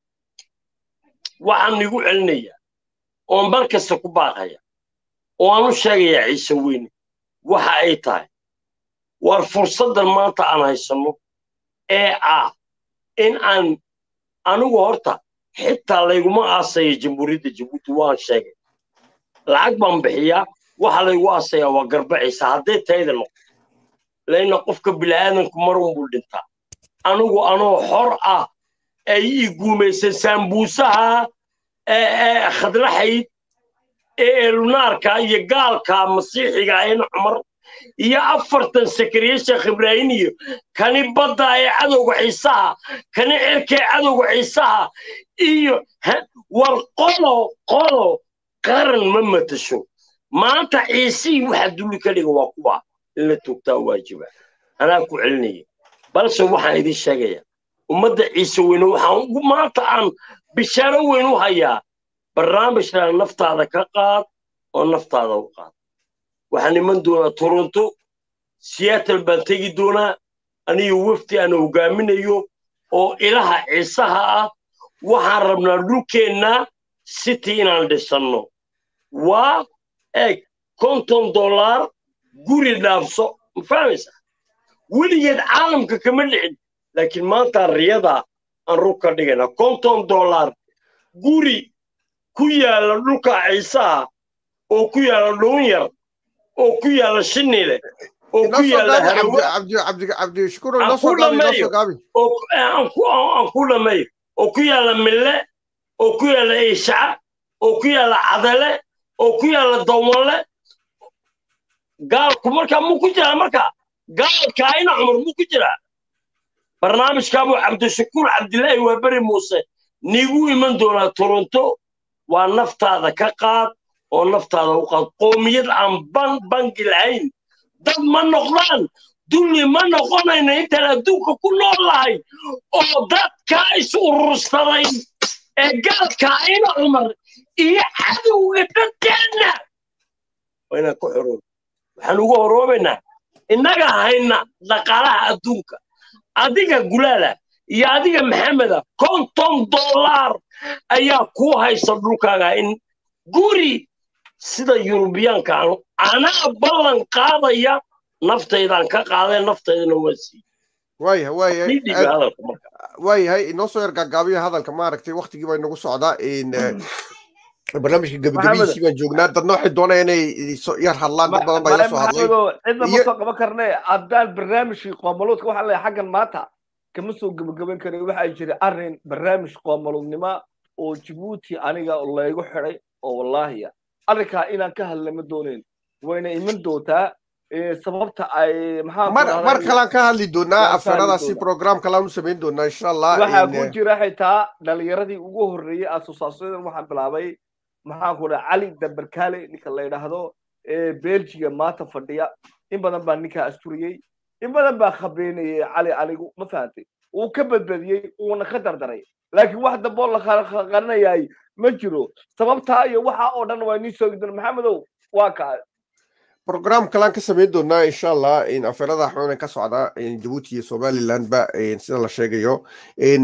waxaan igu celinayaa oon bar kasta ku baaqaya oo aan u sheegayaa ciise weyne waxa ay tahay war fursaddan maanta aan haysanno ee ah in aan anigu horta xitaa layguma aasaya jamhuuriyadda jabuuti waan sheegay lacag baan bixiyaa waxa laygu aasayaa waa garbaciisa hadday tayda noqo layna qofka bila'aadanku marun buu dhintaa anigu anoo xor ah ay ii guumaysay saambuusaha ee khadlaxayd ee eelunaarka iyo gaalka masiixiga in cumar iyo afartan sakariye sheekh ibraahim iyo kani badda ee cadowga ciisaha kani cirka ee cadowga ciisaha iyo war qolo qolo qaran ma matasho maanta ciisihii waxa dulli ka dhiga waa kuwa in la toogtaa waajiba anaa ku celinaya balse waxaan idin sheegaya ummadda ciise weyne waxaan maanta aan bishaaro weyn u hayaa barnaamijkan naftaada ka qaad oo naftaada u qaad waxaan iman doonaa toronto seattle baan tegi doonaa aniyo wafdi aan hogaaminayo oo ilaha ciisaha ah waxaan rabnaa dhulkeenna city inaan dhisanno waa eeg konton dollar guri dhaafso ma fahmaysa weligeed caalamka kama dhicin laakiin maanta riyada aan rug ka dhigayna konton dollar guri ku yaala dhulka ciisaha oo ku yaala dhuunyar oo ku yaala shinile oo ku inoo soo yaalla gaabi cabdi harawa cabdi cabdi cabdi shukuur aan inoo ku soo gaabi inoo dhammeeyo soo gaabi oo aan ku aan ku dhammeeyo oo ku yaalla mille oo ku yaalla eeshaca oo ku yaalla cadale oo ku yaalla dawmalle gaalku markaa muu ku jiraa marka gaalka ina cumar muu ku jiraa barnaamijkaabuu cabdishakuur cabdilaahi waa beri muuse niigu iman doonaa toronto waa naftaada ka qaad oo naftaada u qaad qoomiyad aan ban bangi lahayn dad ma noqdaan dulli ma noqonayno intaan adduunka ku nool lahay oo dadkaa is urursaday ee gaalkaa ina cumar iyo cadowga dadkeenna waa inaan ku xoroob waxaan ugu horoobaynaa innaga hayna dhaqaalaha adduunka adiga gulaala iyo adiga maxameda konton dollar ayaa kuu haysta dhulkaaga in guri sida yurubiyaanka aanu anaa ballan qaadaya naftaydaan ka qaaday naftaydana waa sii waaya waaya nidhiga hadalka marka waayahay inoo soo yar gaagaabiya hadalka maaragtay waktigii baa inagu socdaa in barnaamijka gebagabihiisii baan joognaa dadna waxay doonayaan inay so- yar hadlaan dad badan baa ila soo hadlay cidna ma iyo- soo qaban karne haddaan barnaamijkii qoomaluudka waxaan leeyahay xaggan maanta kama soo gebagaban karin waxaa jira arrin barnaamij qoomaluudnimo oo jibuuti aniga laygu xidhay oo wallaahiya arrinkaa inaan ka hadla ma doonayn wayna iman doontaa eh, sababta ay maxaa mar ku mar dhahday- kalaan ka hadli doonaa Waan ka hadli afeeradaasi doonaa. program kalaan u samayn doonaa insha allah waxaa in, ku eh, jira xitaa dhalinyaradii ugu horreeyey asosaasadan waxaan bilaabay maxaan ku dhaha cali dambarkaale ninka la yidhaahdo ee belgiga maanta fadhiya in badan baa ninkaa asturiyey in badan baa khabeynayay cali anigu ma fahantay wuu ka badbadiyey wuuna ka dardaray laakiin wax damboo la qarinayay ma jiro sababtaa iyo waxa oo dhan waa nii soogi doona maxamedow waa kaa program kalaan ka samayn doonaa insha allah in afeerada xoonan ka socda in jabuuti iyo somaliland ba in sida la sheegayo in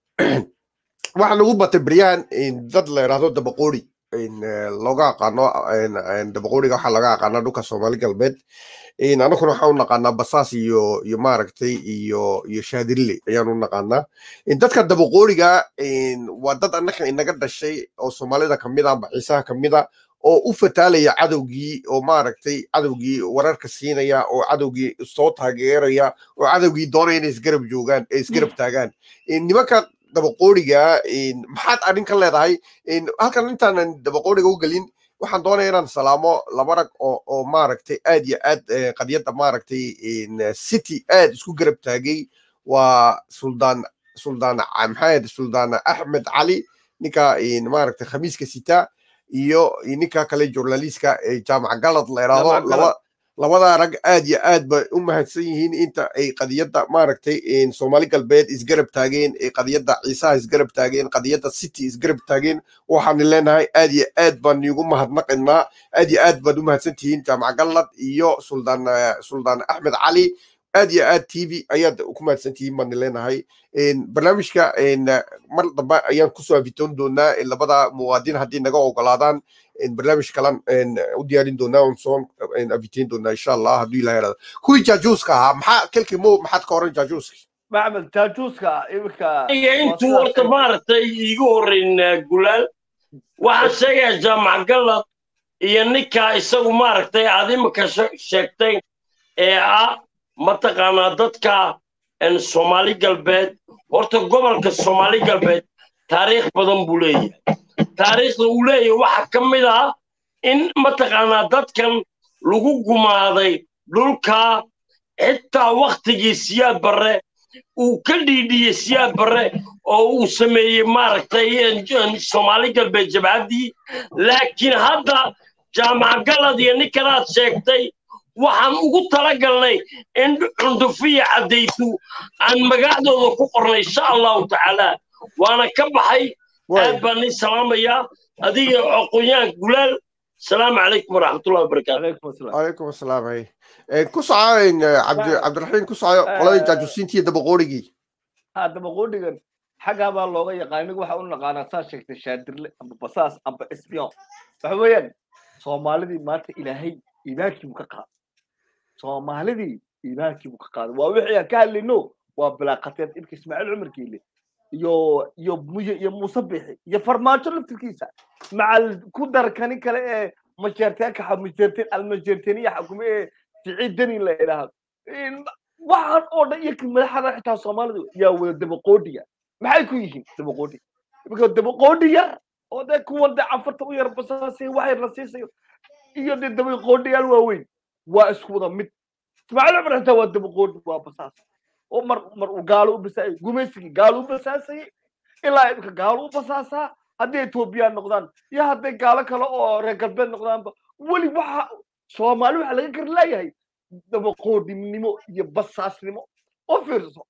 waxaa nagu batay beryahan in dad la yidhaahdo dabaqoori in eh, looga aqaano in- in dabaqooriga waxaa laga aqaanaa dhulka soomaali galbeed in anaguna waxaan u naqaanaa basaas iyo iyo maaragtay iyo iyo shaadirille ayaan u naqaanaa in dadka dabaqooriga in waa dad annaka inaga dhashay oo soomaalida kamid ah amba ciisaha kamid a oo u fataalaya cadowgii oo maaragtay cadowgii wararka siinaya oo cadowgii soo taageeraya oo cadowgii doonaya inay isgarab joogaan ee isgarab taagaan In nimanka dabaqooriga in maxaad arrin ka leedahay in halkan intaanan dabaqooriga u gelin waxaan doonaya inaan salaamo laba rag oo oo maaragtay aad iyo aad eh, qadiyadda maaragtay in eh, city aad isku garab taagay waa suldaan suldaan ca- maxaa ahayd suldaan axmed cali ninka in maaragtay khamiiska sita iyo iyo ninka kale journalistka ee jaamac galad la Jaamac yidhaahdo Galad. laba labada rag aad iyo aad bay u mahadsan yihiin inta ay qadiyadda maaragtay in soomaali galbeed isgarab taageen ee qadiyadda ciisaha isgarab taageen qadiyadda city isgarab taageen waxaan leenahay aad iyo aad baan iigu mahadnaqaynaa aad iyo aad baad u mahadsan tihiin jaamac galad iyo suldaan eh, suldaan axmed cali aad iyo aad t v ayaad ku mahadsan tihiin baan leenahay In barnaamijka in, eh, mar dambe ayaan kusoo afitoon doonaa in labada muwaadin haddii naga ogolaadaan in barnaamij kalan in, u diyaarin doonaa oon soo in, afiteyn doonaa insha allah hadduu ilaha yaraado kuwii jaajuuska ahaa maxaa kelkii mo maxaad ka oran jaajuuska maxmed jaajuuska iminka iyo intuu horta maaragtay iigu horreyn eh, gulaal waxaan sheegayaa jaamac galad iyo ninkaa isagu maaragtay aad imika she- sheegtay ee ah mataqaanaa dadka en, soomaali galbeed horta gobolka soomaali galbeed taariikh badan buu leeyahay taariikhda uu leeyahay waxaa ka mid ah in mataqaanaa dadkan lagu gumaaday dhulka xitaa waktigii siyaad barre uu ka dhiidhiyey siyaad barre oo uu sameeyey maaragtay en- en soomaali galbeed jabhaddii laakiin hadda jaamac galad iyo ninkanaad sheegtay waxaan ugu talagalnay in cundufiya caddaytu aan magacdooda ku qornay insha allahu tacaala waana ka baxay aad baan nin salaamayaa adiga aqoon-yahan gulaal asalaamu calaykum waraxmatullahi wabarakaatu calaykum asalaam calaykum asalaam hay Eh, ku soco in, eh, cabdi cabdiraxiim ku soco qoladii jaajuusiintii dabaqoorigii haddaba qudhigan xaggaa baa looga yaqaan anigu waxa u naqaanaa saa sheegtay shaadirle amba basaas amba espion waxa weeyaan soomaalidii maanta ilaahay iimaankii buu ka qaaday soomaalidii iimaankii buu ka qaaday waa wixii aan ka hadlayno waa bilaaqateed ibka ismaaciil cumar geele iyo iyo muye iyo muuse bixi iyo farmaajo laftirkiisa macal ku dar kani kale ee majeerteenka xa- majeerteen almajeerteeniya xakume ee siciid deni la idhaahdo waxaan oo dhan iyo madaxda xitaa soomaalidu yaa wada dabaqoodhiya maxay ku yihiin dabaqoodhi imika dabaqoodhi yar oo dee kuwan dee cafarta u yar basaasay wax yar la siisayo iyo dee dabaqoodhiyaal waaweyn waa isku wada mid ismaaciil cumar xitaa waa dabaqoodhi waa basaas oo mar mar uu gaalo u basaayay gumaysigii gaalo u basaasayay ilaa imika gaalo u basaasaa haddii etoobiyaan noqdaan iyo hadday gaalo kale oo reer galbeed noqdaanba weli waxa soomaali waxa laga kari leeyahay dabaqoodhinimo iyo basaasnimo oo fiirso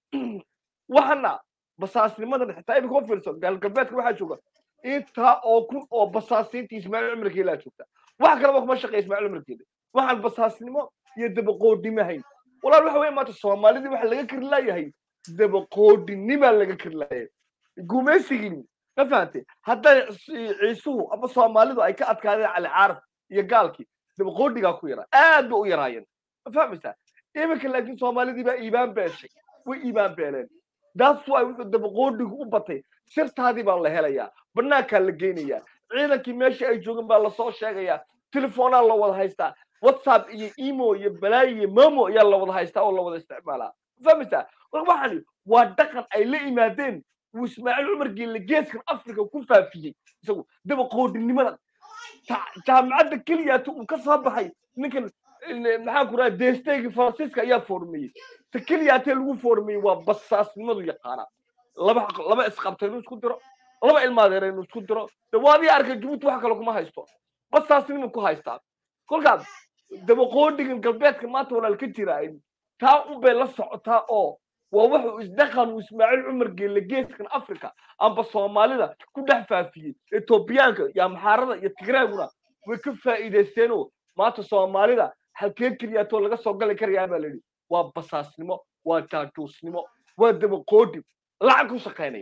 waxana basaasnimadan xitaa imika oo fiirso gaalgalbeedka waxaa jooga intaa oo kun oo basaasiinta ismaaciil cumarkeelaa joogta wax kaleba kuma shaqeeya ismaaciil cumarkeeda waxaan basaasnimo iyo dabaqoodhnimo hayn walaal waxa weeye maanta soomaalidii waxa laga kari leeyahay dabaqoodhinimaa laga kari leeyahay gumaysigii ma fahantay hadday ciisuhu ama soomaalidu ay ka adkaadeen cali caarif iyo gaalkii dabaqoodhigaa ku yaraa aad ba u yaraayeen ma fahmaysaa iminka laakiin soomaalidii baa iibaan beeshay way iibaan beeleen daas waay wuxuu dabaqoodhigu u batay sirtaadii baa la helayaa banaankaa la geynayaa ciidankii meesha ay joogeen baa lasoo sheegayaa telefoonaa la wada haystaa whatsapp iyo emo iyo balaayo iyo momo ayaa la wada haystaa oo la wada isticmaalaa ma fahmaysaa waxani waa dhaqan ay la yimaadeen uu ismaaciil cumar geelle geeskan africa ku faafiyey isagu dabaqoodhinimada jaamacadda keliyaata uu ka soo baxay ninkan maxaa ku raha desteygii faransiiska ayaa foormeeyey ta keliyaatee lagu foormeeyey waa basaasnimadu yaqaana laba laba isqabta inuu isku diro laba ilmaadeera inuu isku diro de waadii arkay jabuuti wax kale kuma haysto basaasnima ku haystaa kolkaas dabaqoodhigan galbeedka maanta walaal ka jira taa un bay la socotaa oo waa wuxuu isdhaqan uu ismaaciil cumar geelle geeskan africa amba soomaalida ku dhex faafiyey etoobiyaanka iyo amxaarada iyo tigraaguna way ka faa'iidaysteenoo maanta soomaalida halkee keliyaatoo laga soo gali karayaa baa layidhi waa basaasnimo waa jaajuusnimo waa dabaqoodhi lacag ku shaqaynaya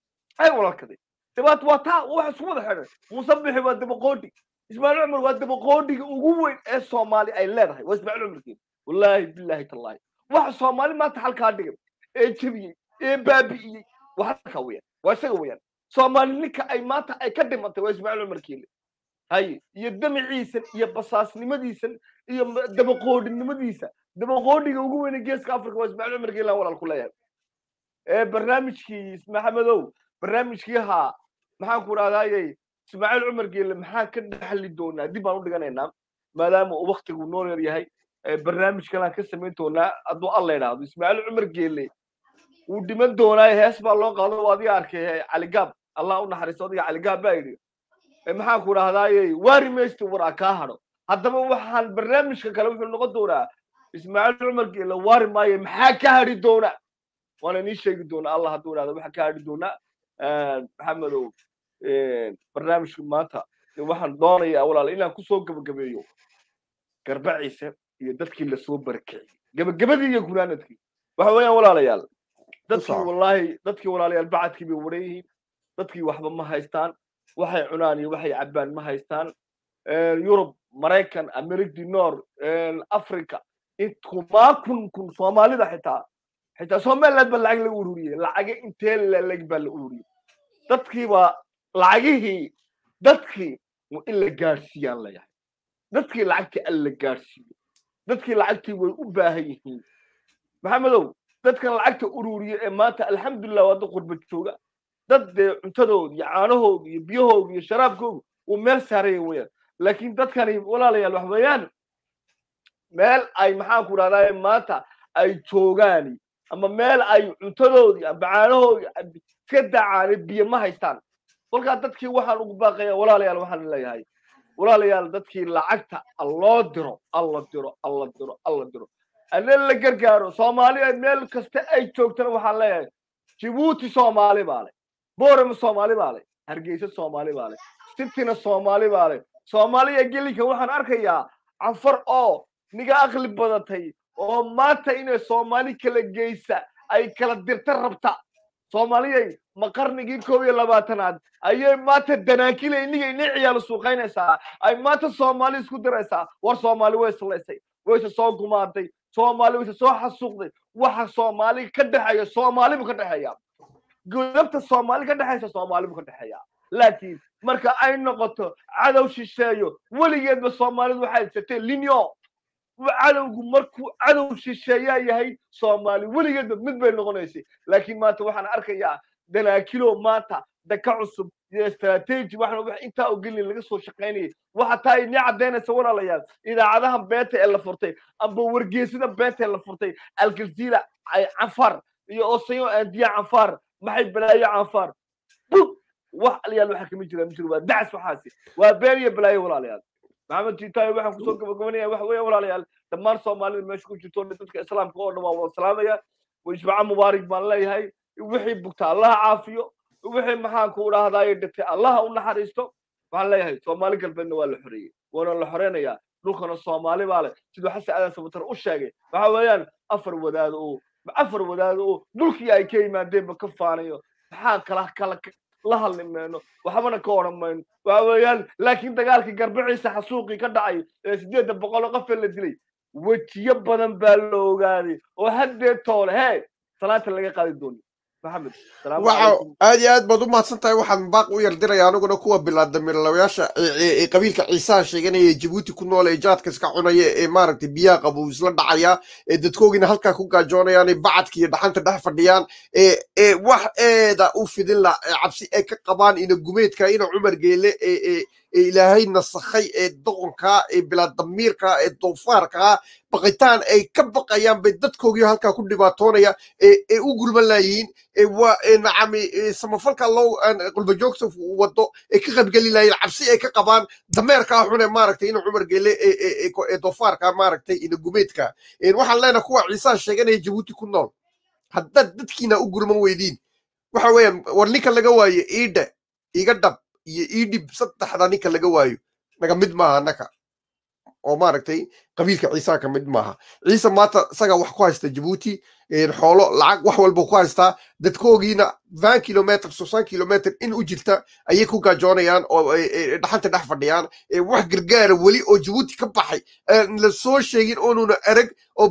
ay walaalkaday dabaat waa taa waxa isku wada xidhan muuse bixi waa dabaqoodhi ismaaciil cumar waa dabaqoodhiga ugu weyn ee soomaali ay leedahay waa ismaaciil cumarkeeda wallaahi bilaahi tallaahi waxa soomaali maanta halkaa dhigay ee jebiyey ee baabi'iyey waa halkaa weyaan waa isaga weyaan soomaali ninka ay maanta ay ka dhimantay waa ismaaciil cumar keele haye iyo damaciisan iyo basaasnimadiisan iyo dabaqoodhinimadiisa dabaqoodhiga ugu weyne geeska africa waa ismaaciil cumar keele walaal ku leeyahay ee barnaamijkii maxamedow barnaamijkii haa maxaan ku rahdaayey ismaaciil cumar geele maxaan ka dhaxli doonaa dib baan u dhiganaynaa maadaama uu waktigu noo yar yahay barnaamij kalaan ka samayn doonaa hadduu alla idhaahdo ismaaciil cumar geele wuu dhiman doonaa hees baa loo qaado oo adiga arkay caligaab allah u naxariisto adiga caligaab baa yidhi maxaan ku dhahdaaye waari maysta waraa kaa hadho haddaba waxaan barnaamijka kale wuxuu noqon doonaa ismaaciil cumar geele waari maayo maxaa ka hadhi doona waana inii sheegi doonaa allah hadduu idhahdo waxaa ka hadhi doonaa maxamedow barnaamijka maanta waxaan doonayaa walaal inaan kusoo gabagabeeyo garbaciise iyo dadkii lasoo barakiciyey gabagabadii iyo gunaanadkii waxa weeyaan walaalayaal dadkii wallaahi dadkii walaalayaal bacadkii bay waran yihiin dadkii waxba ma haystaan waxay cunaan iyo waxay cabbaan ma haystaan yurub maraykan america nor africa kumaa kun kun soomaalida xitaa xitaa somaliland baa lacag laga ururiyey lacaga intee laleg baa la ururiyey dadkii baa lacagihii dadkii in la gaadhsiiyaan layahay dadkii lacagtii alla la gaadhsiiyo dadkii lacagtii way u baahan yihiin maxamedow dadkan lacagta ururiya ee maanta alxamdulilah waa dad qurba jooga dad dee cuntadooda iyo caanahooda iyo biyahooda iyo sharaabkooda uu meel saaraya weeyaan laakiin dadkani walaalayaal wax weeyaan meel ay maxaan ku rahdaa maanta ay joogaan ama meel ay cuntadoodii amba caanahoodii iska dacaane biyo ma haystaan kolkaa dadkii waxaan ugu baaqaya walaalayaal waxaan leeyahay walaalayaal dadkii lacagta alloo diro alla diro alla diro alla diro anna la gargaaro soomaaliya meel kasta ay joogtana waxaan leeyahay jibuuti soomaali baa le boorama soomaali baa le hargeysa soomaali baa le sitina soomaali baa le soomaaliya gelinka waxaan arkayaa cafar oo niga aqli badatay oo maanta inay soomaali kala geysa ay kala dirta rabta soomaaliyay ma qarnigii koob iyo labaatanaad ayay maanta danaakila iniga ini ciyaalo suuqaynaysaa ay maanta soomaali isku diraysaa war soomaali way islaysay wayse soo gumaaday soomaali wayse soo xasuuqday waxa soomaali ka dhexeeya soomaali buu ka dhexeeya godabta soomaali ka dhexaysa soomaali buu ka dhexeeya laakiin marka ay noqoto cadow shisheeyo weligeedba soomaalidu waxay haysatee linyo cadowgu markuu cadow shisheeyaa yahay soomaali weligeedba mid bay noqonaysay laakiin maanta waxaan arkayaa danaakilo maanta daka cusub iyo istaraatiiji waxaan wax intaa ogelin laga soo shaqaynayay waxa taa inii caddaynaysa walaalayaal idaacadaha beenta ee la furtay amba wargeesida beenta ee la furtay aljazeera canfar iyo osayo andiya canfar maxay balaayo canfar bug wax alayaal waxa kama jira ma jiro waa dacas waxaasi waa been iyo balaayo walaalayaal maxamed jiitaayo waxaan kusoo gabagabanaya waxa weeye walaalayaal dhammaan soomaalida meesha ku jirto dadka islaamka oo dhan waa wada salaamaya wajbaca mubaarig baan leeyahay wixii bugta allaha caafiyo wixii maxaan ku dhahdaay dhintay allaha u naxariisto waxaan leeyahay soomaali galbeedna waa la xoreeyey waana la xoreynayaa dhulkana soomaali baa leh siduu xasan aadan sabatar u sheegay waxa weeyaan afar wadaad oo afar wadaad oo dhulkii ay ka yimaadeenba ka faanayo maxaan kala kala la hadli mayno waxbana ka odhan mayno waxa weeyaan laakiin dagaalkii garbiciisa xasuuqii ka dhacay ee sideedda boqol qof ee la dilay wejiyo badan baa la ogaaday oo haddee toole hee salaanta laga qaadi doono maxamed waxa aad iyo aad baad u mahadsan tahay waxaan baaq u yardiraya aniguna kuwa bilaadamiirlawayaasha ee qabiilka ciisaha sheeganaya ee jabuuti ku nool ee jaadka iska cunaya ee maaragtay biyaha qabow isla dhacaya ee dadkoogina halkaa ku gaajoonayaan ee bacadka iyo dhaxanta dhex fadhiyaan ee wax eeda u fidin la cabsi ay ka qabaan ina gumeedka ina cumar geele ee ilaahay nasakhay ee doqonka ee bilaadamiirka ee doofaarka baqitaan ay ka baqayaan bay dadkoogii halkaa ku dhibaatoonaya ee u gulman laayihiin waa nacami samafalka loo qulbajoogta wado ee ka qaybgeli lahayen cabsi ay ka qabaan dameerkaa xune maaragtay ina cumar geele ee doofaarka maaragtay ina gumeedka waxaan leenahay kuwa ciisaha sheeganaya jabuuti ku nool haddaad dadkiina u gurman weydiin waxa weeyaan war ninka laga waayo iidhe iga dhab iyo iidhib saddexda ninka laga waayo naga mid maaha annaka oo maaragtay qabiilka ciisaha ka mid maaha ciise maanta isaga wax ku haysta jabuuti xoolo lacag wax walba ku haystaa dadkoogiina van kilometr sosan kilometr in u jirta ayay ku gaajoonayaan oo dhaxanta dhex fadhiyaan wax gargaara weli oo jabuuti ka baxay la soo sheegin oonuna arag oo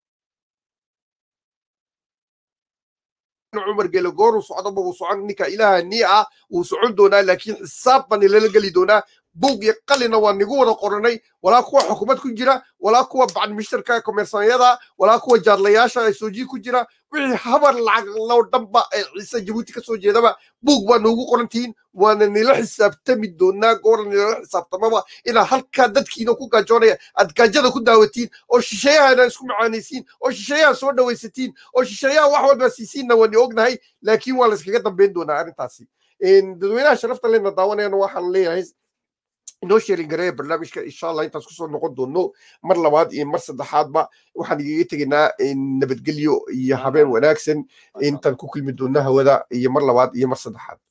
cumar gele goor uu socdoba uu socon ninka ilaaha nii ah wuu socon doonaa laakiin xisaab baan ilala geli doonaa buug iyo qalina waa nigu wada qoranay walaa kuwa xukuumad ku jira walaa kuwa bacdmishtarka komersanyada walaa kuwa jaadlayaasha sooji ku jira wixii habar lacag loo dhanba ee ciise jabuuti ka soo jeedaba buug baa noogu qorantihiin waana nila xisaabtami doonaa goora nilala xisaabtamaba inaa halkaa dadkiina ku gaajoonaya aad gaajada ku daawatiin oo shisheeyahana isku macaanaysiin oo shisheeyaha soo dhawaysatiin oo shisheeyaha wax walba siisiinna waani ognahay laakiin waa la iskaga dambayn doonaa arrintaasi dadweynaha sharafta lena daawanayana waxaan leeyahay inoo sheerin gareeya barnaamijka insha allah intaas kusoo noqon doono mar labaad iyo mar saddexaadba waxaan igaga tegaynaa nabadgelyo iyo habeen wanaagsan intaan ku kulmi doonno hawada iyo mar labaad iyo mar saddexaad